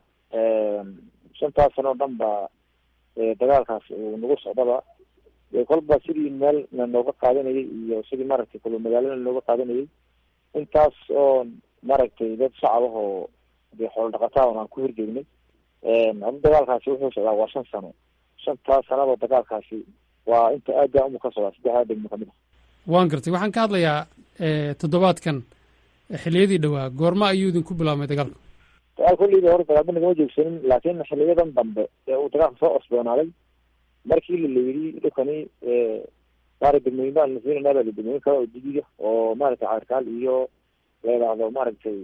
shantaas sano o dhan ba dagaalkaas uu nagu socdaba kolba sidii meel na nooga qaadanayay iyo sidii maaragtay kalo magaalada nooga qaadanayay intaas oo maaragtay dad shacab ah oo dee xoolo dhaqataa on aan ku hirgeynay hadda dagaalkaasi wuxuu socdaa waa shan sano shantaas sanaba dagaalkaasi waa inta aada umu ka socdaa saddexdaa degmo kamid a waan gartay waxaan ka hadlayaa toddobaadkan xiliyadii dhowaa goorma ayuu idinku bilaabmay dagaalka dagaal kolliiba hore dagaalba nagama joogsanin laakiin xiliyadan dambe ee uu dagaalka soo cosboonaaday markii la layidhi dhulkani maara degmooyin baan nasiinanaa baa la degmooyin kale oo didiga oo maaragtay caarkaal iyo la yidhaahdo maaragtay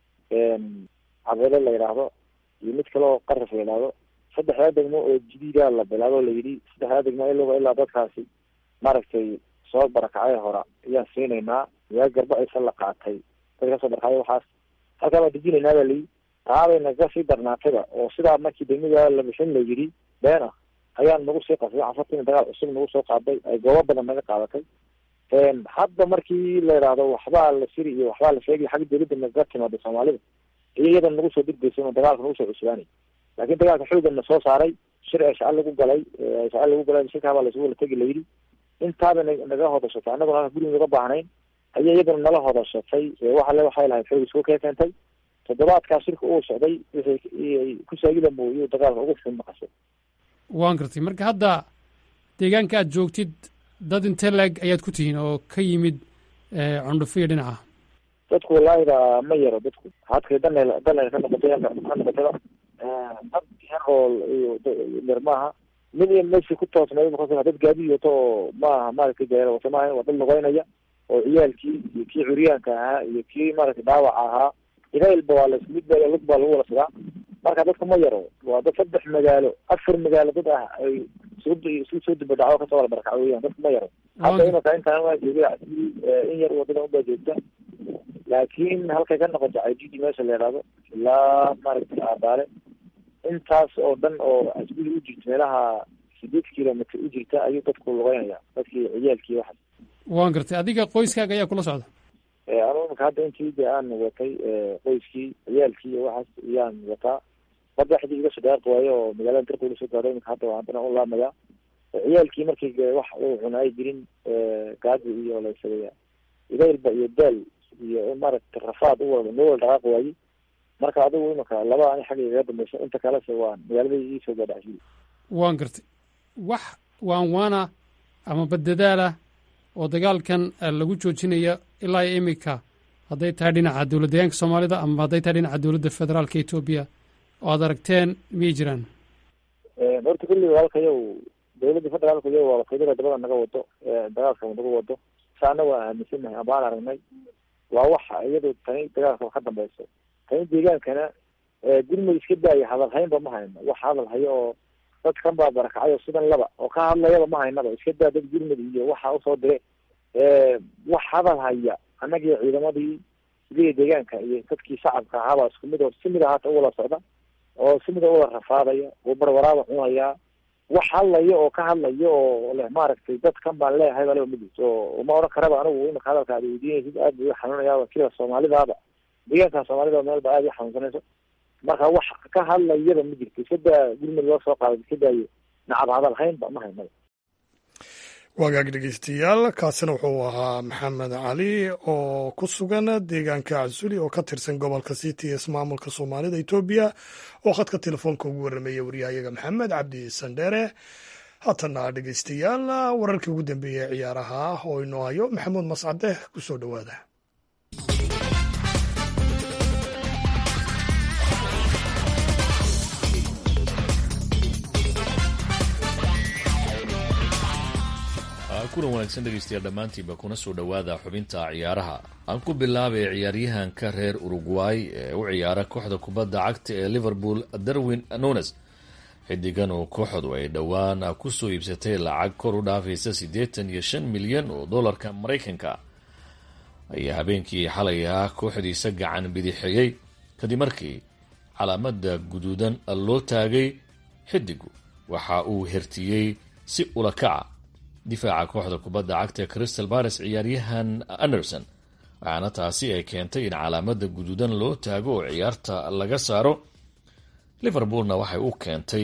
cabeele la yidhaahdo iyo mid kale oo qaraf la yidhaahdo saddexdaa degmo oo jadiida la bilaabo la yidhi saddexdaa degmo iloga ilaa dadkaasi maaragtay soo barakacay hora ayaan siinaynaa yaa garba aysa la qaatay dad kasoo barakacay waxaas halkaa baan dejinaynaa baa layidhi taabay naga sii darnaatayba oo sidaa markii degmada la bixin la yidhi been ah ayaan nagu sii qasday cafartiina dagaal cusub nagu soo qaaday ay goobo badan naga qaadatay hadda markii la yidhaahdo waxbaa la siri iyo waxbaa la sheegay xagga dawladda naga timaada soomaalida iyo iyadan nagu soo degdeysan oo dagaalka nagu soo cusbaanay laakiin dagaalka xoogan na soo saaray shir ee shaca lagu galay shaca lagu galay shirkaa baa laisugu wala tegi layidhi intaaba naga hodashatay annaguna aan guriga naga baahnayn ayay iyaduna nala hodashatay waxale waxay lahayd xoog isku kee keentay toddobaadkaa shirka uu socday wixii ku saagida mooyuu dagaalka ugu xun maqashay waan gartay marka hadda deegaanka aad joogtid dad inte leeg ayaad ku tihiin oo ka yimid cundhufiya dhinaca dadku walaahida ma yaro dadku hadkay dana dana ka noqotay ka noqotaba dad yarool iyo yar maaha mid iyo meeshii ku toosnay dad gaadi wato oo maaha maaragtay gaala wato maaha waa dad lugeynaya oo ciyaalkii iyo kii curyaanka ahaa iyo kii maaragtay dhaawaca ahaa ilailba waa las mid baa lug baa lagu wala sidaa marka dadku ma yaro waa dad saddex magaalo afar magaalo dad ah ay isu soo dibadhaco kasoo wala barakaco weyaan dadku ma yaro hadda imaka intaan waa jooga in yar wadada unbaa joogta laakiin halkay ka noqoto cididi meesha la yidhaahdo ilaa maaragtay aadaale intaas oo dhan oo asbili u jirta meelaha sideed kilomitr u jirta ayuu dadku lugeynaya dadkii ciyaalkii waxaas waan gartay adiga qoyskaaga ayaa kula socda anu imaka hadda intii de aan watay qoyskii ciyaalkii iyo waxaas iyaan wataa madaxdii iga soo dhaaqi waayo oo magaalada darka ula soo gaadho imika hadda haddana u laamaya ciyaalkii markii wax uu cuna ay jirin gaadi iyo laysagaya idaylba iyo daal iyo maaragtay rafaad u wada noo wala dhaqaaqi waayey marka adigu imaka laba ani xagga igaga dambaysa inta kalese waa magaalada iisoo gaadhacsiye waan gartay wax waan waana ama badadaalah oo dagaalkan lagu joojinaya ilaa iyo imika hadday tahay dhinaca dowlad deegaanka soomaalida ama hadday tahay dhinaca dowladda federaalka etoobiya oo aad aragteen miyay jiraan horta kulli walaalkayow dowladda federaalka iyo waa wakiilada dabada naga wado dagaalka naga wado saana waa aaminsanahay amaan aragnay waa waxa iyadu tani dagaalka ka dambeyso tani deegaankana gurmud iska daaya hadal haynba ma hayno wax hadal hayo oo dadkan baa barakacay oo sidan laba oo ka hadlayaba ma haynaba iska daa dad gurmud iyo waxa usoo dire wax hadal haya annagii ciidamadii sidii deegaanka iyo dadkii shacabka ahaabaa isku mid oo si mid ahaata uwala socda oo si mid a uwala rafaadaya oo barwaraaba cunayaa wax hadlaya oo ka hadlaya oo leh maaragtay dadkan baan leeyahay baa leba midis oo uma odhan karaba anigu imika hadalka aad weydiinaysid aad bay xanuunayaa kida soomaalidaaba deegaanka soomaalida meelba aad i xanuunsanayso marka wax ka hadlayaba ma jirto iska daa gurmud loo soo qaaday iska daayo nacab hadal haynba ma haynaba wagaag dhegeystayaal kaasina wuxuu ahaa maxamed cali oo ku sugan deegaanka casuli oo ka tirsan gobolka city ismaamulka soomaalida etoobiya oo khadka telefoonka ugu warramaya waryahayaga maxamed cabdi sandheere haatana dhegeystayaal wararkii ugu dambeeyey ciyaaraha oo inoo hayo maxamuud mascade ku soo dhowaada kulan wanaagsan dhegeystayaal dhammaantiinba kuna soo dhowaada xubinta ciyaaraha aan ku bilaabay ciyaaryahanka reer uruguay ee u ciyaara kooxda kubadda cagta ee liverpool darwin nunes xidigan oo kooxdu ay dhowaan kusoo iibsatay lacag kor u dhaafaysa siddeetan iyo shan milyan oo dollarka maraykanka ayaa habeenkii xalay ah kooxdiisa gacan bidixeeyey kadib markii calaamada guduudan loo taagay xidigu waxa uu hertiyey si ulakaca difaaca kooxda kubadda cagta ee crystal bares ciyaaryahan anderson waxaana taasi ay keentay in calaamada guduudan loo taago oo ciyaarta laga saaro liverpoolna waxay u keentay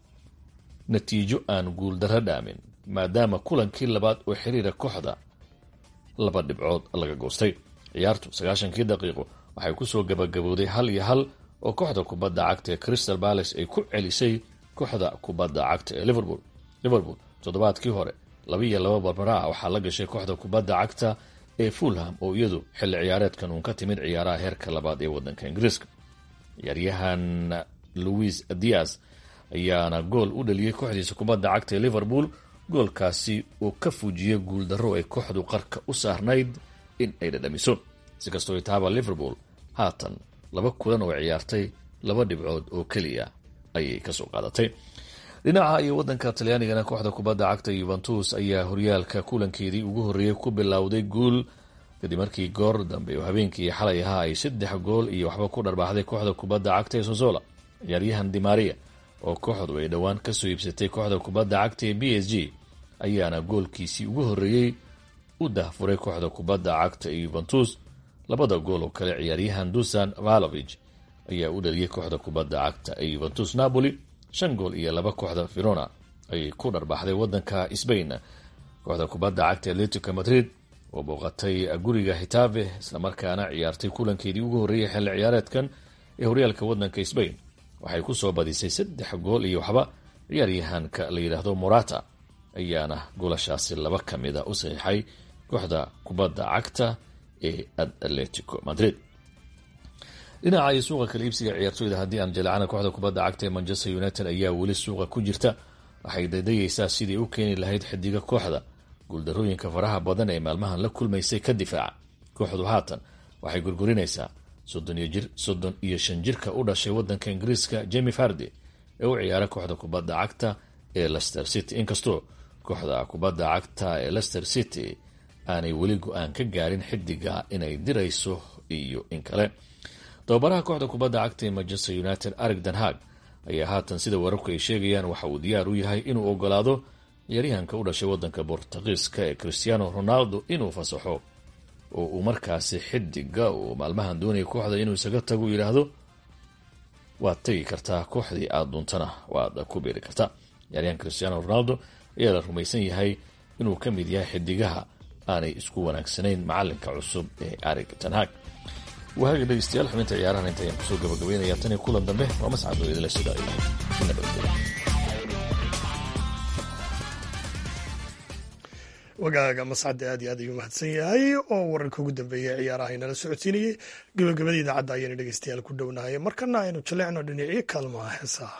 natiijo aan guuldarro dhaamin maadaama kulankii labaad oo xiriira kooxda laba dhibcood laga goostay ciyaartu sagaashankii daqiiqo waxay kusoo gabagabowday hal iyo hal oo kooxda kubadda cagta ee crystal balace ay ku celisay kooxda kubadda cagta ee liverpool liverpool toddobaadkii hore laba iyo laba barbara ah waxaa la gashay kooxda kubadda cagta ee fulham oo iyadu xilli ciyaareedkan uun ka timid ciyaaraha heerka labaad ee wadanka ingiriiska ciyaaryahan louis dias ayaana gool u dhaliyey kooxdiisa kubadda cagta ee liverpool goolkaasi uu ka fuujiyey guuldarro ay kooxdu qarka u saarnayd in ay dhadhamiso si kastoo itaaba liverpool haatan laba kulan oo ciyaartay laba dhibcood oo keliya ayay kasoo qaadatay dhinaca iyo wadanka talyaanigana kooxda kubadda cagta yuventus ayaa horyaalka kulankeedii ugu horreeyey ku bilowday guul kadib markii goor dambe oo habeenkii xalay ahaa ay saddex gool iyo waxba ku dharbaaxday kooxda kubadda cagta ee sosola ciyaaryahan dimaria oo kooxdu ay dhowaan kasoo iibsatay kooxda kubadda cagta ee b s g ayaana goolkiisii ugu horreeyey u dahfuray kooxda kubadda cagta ee yuventus labada gool oo kale ciyaaryahan dusan valovich ayaa u dhaliyey kooxda kubadda cagta ee yuventus napoli shan gool iyo laba kooxda verona ayay ku dharbaxday wadanka sbain kooxda kubadda cagta atletico madrid oo booqatay guriga hitave islamarkaana ciyaartay kulankeedii ugu horreeyay xilli ciyaareedkan ee horyaalka waddanka sbain waxay ku soo badisay saddex gool iyo waxba ciyaaryahanka la yidhaahdo morata ayaana goolashaasi laba ka mid a u saxiixay kooxda kubadda cagta ee atletico madrid dhinaca iyo suuqa kala iibsiga ciyaartooyda haddii aan jaleecana kooxda kubadda cagta ee manchester united ayaa weli suuqa ku jirta waxay daydayeysaa sidii u keeni lahayd xidiga kooxda guuldarooyinka faraha badan ee maalmahan la kulmaysay ka difaaca kooxdu haatan waxay gurgurinaysaa soddon iyo shan jirka u dhashay wadanka ingiriiska jemi fardi ee u ciyaara kooxda kubadda cagta ee lester city inkastoo kooxda kubadda cagta ee lester city aanay weli go-aan ka gaarin xidiga inay dirayso iyo in kale tababaraha kooxda kubadda cagta ee manchester united arig danhag ayaa haatan sida wararku ay sheegayaan waxa uu diyaar u yahay inuu ogolaado ciyaaryahanka u dhashay wadanka bortugiiska ee cristiano ronaldo inuu fasaxo oo uu markaasi xidiga uu maalmahan doonaya kooxda inuu isaga tago yidhaahdo waad tegi kartaa kooxdii aada duuntana waad ku beeri kartaa ciyaaryahan cristiano ronaldo ayaa la rumaysan yahay inuu ka mid yahay xidigaha aanay isku wanaagsanayn macalinka cusub ee arig tanhag waaga dhegeystayaal xubinta ciyaarahan inta ayaan kusoo gabagabeynaya tan iyo kulan dambe waa mascad oo idinla sida wagaaga mascadda aad iyo aad ayuu mahadsan yahay oo wararka ugu dambeeyay ciyaaraha inala socodsiinayay gabagabada idaacadda ayaynu dhegeystayaal ku dhownahay markana aynu jaleecno dhinacyo kaalmaha heesaha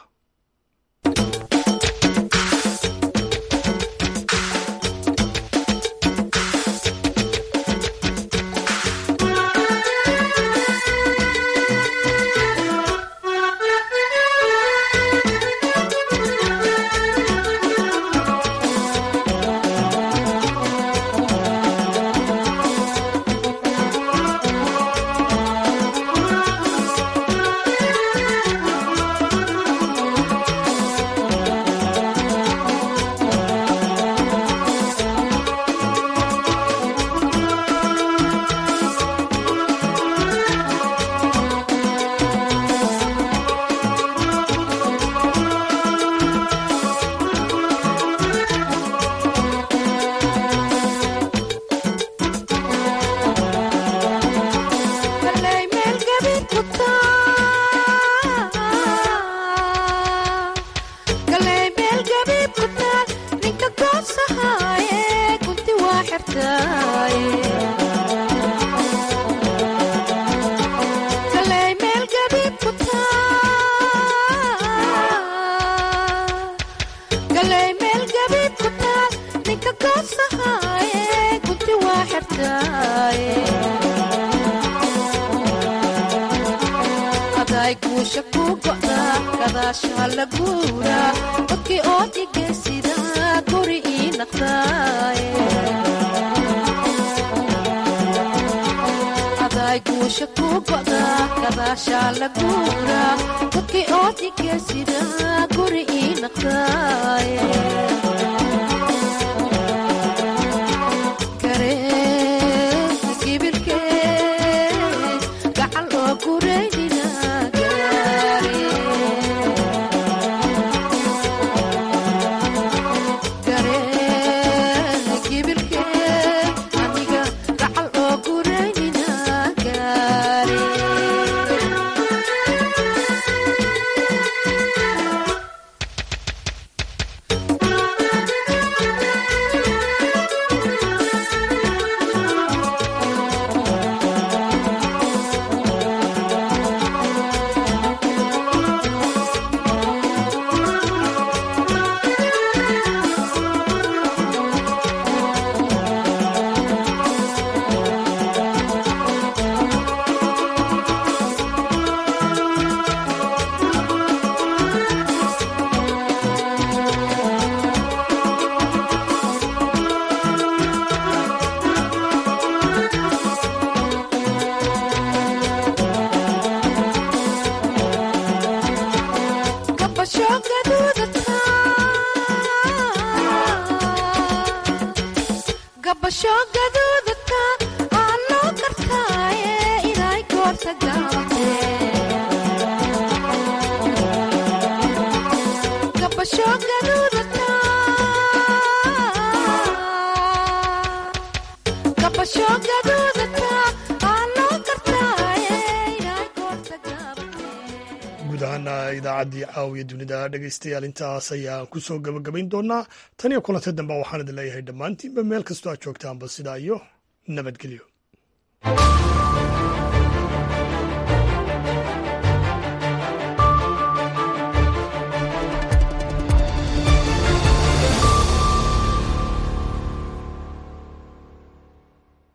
guud ahaana idaacaddii caawiya dunida dhegaystayaal intaas ayaan ku soo gabagabayn doonaa tan iyo kulanta dambe waxaan idin leeyahay dhammaantiinba meel kastoo aad joogtaanba sidaa iyo nabadgelyo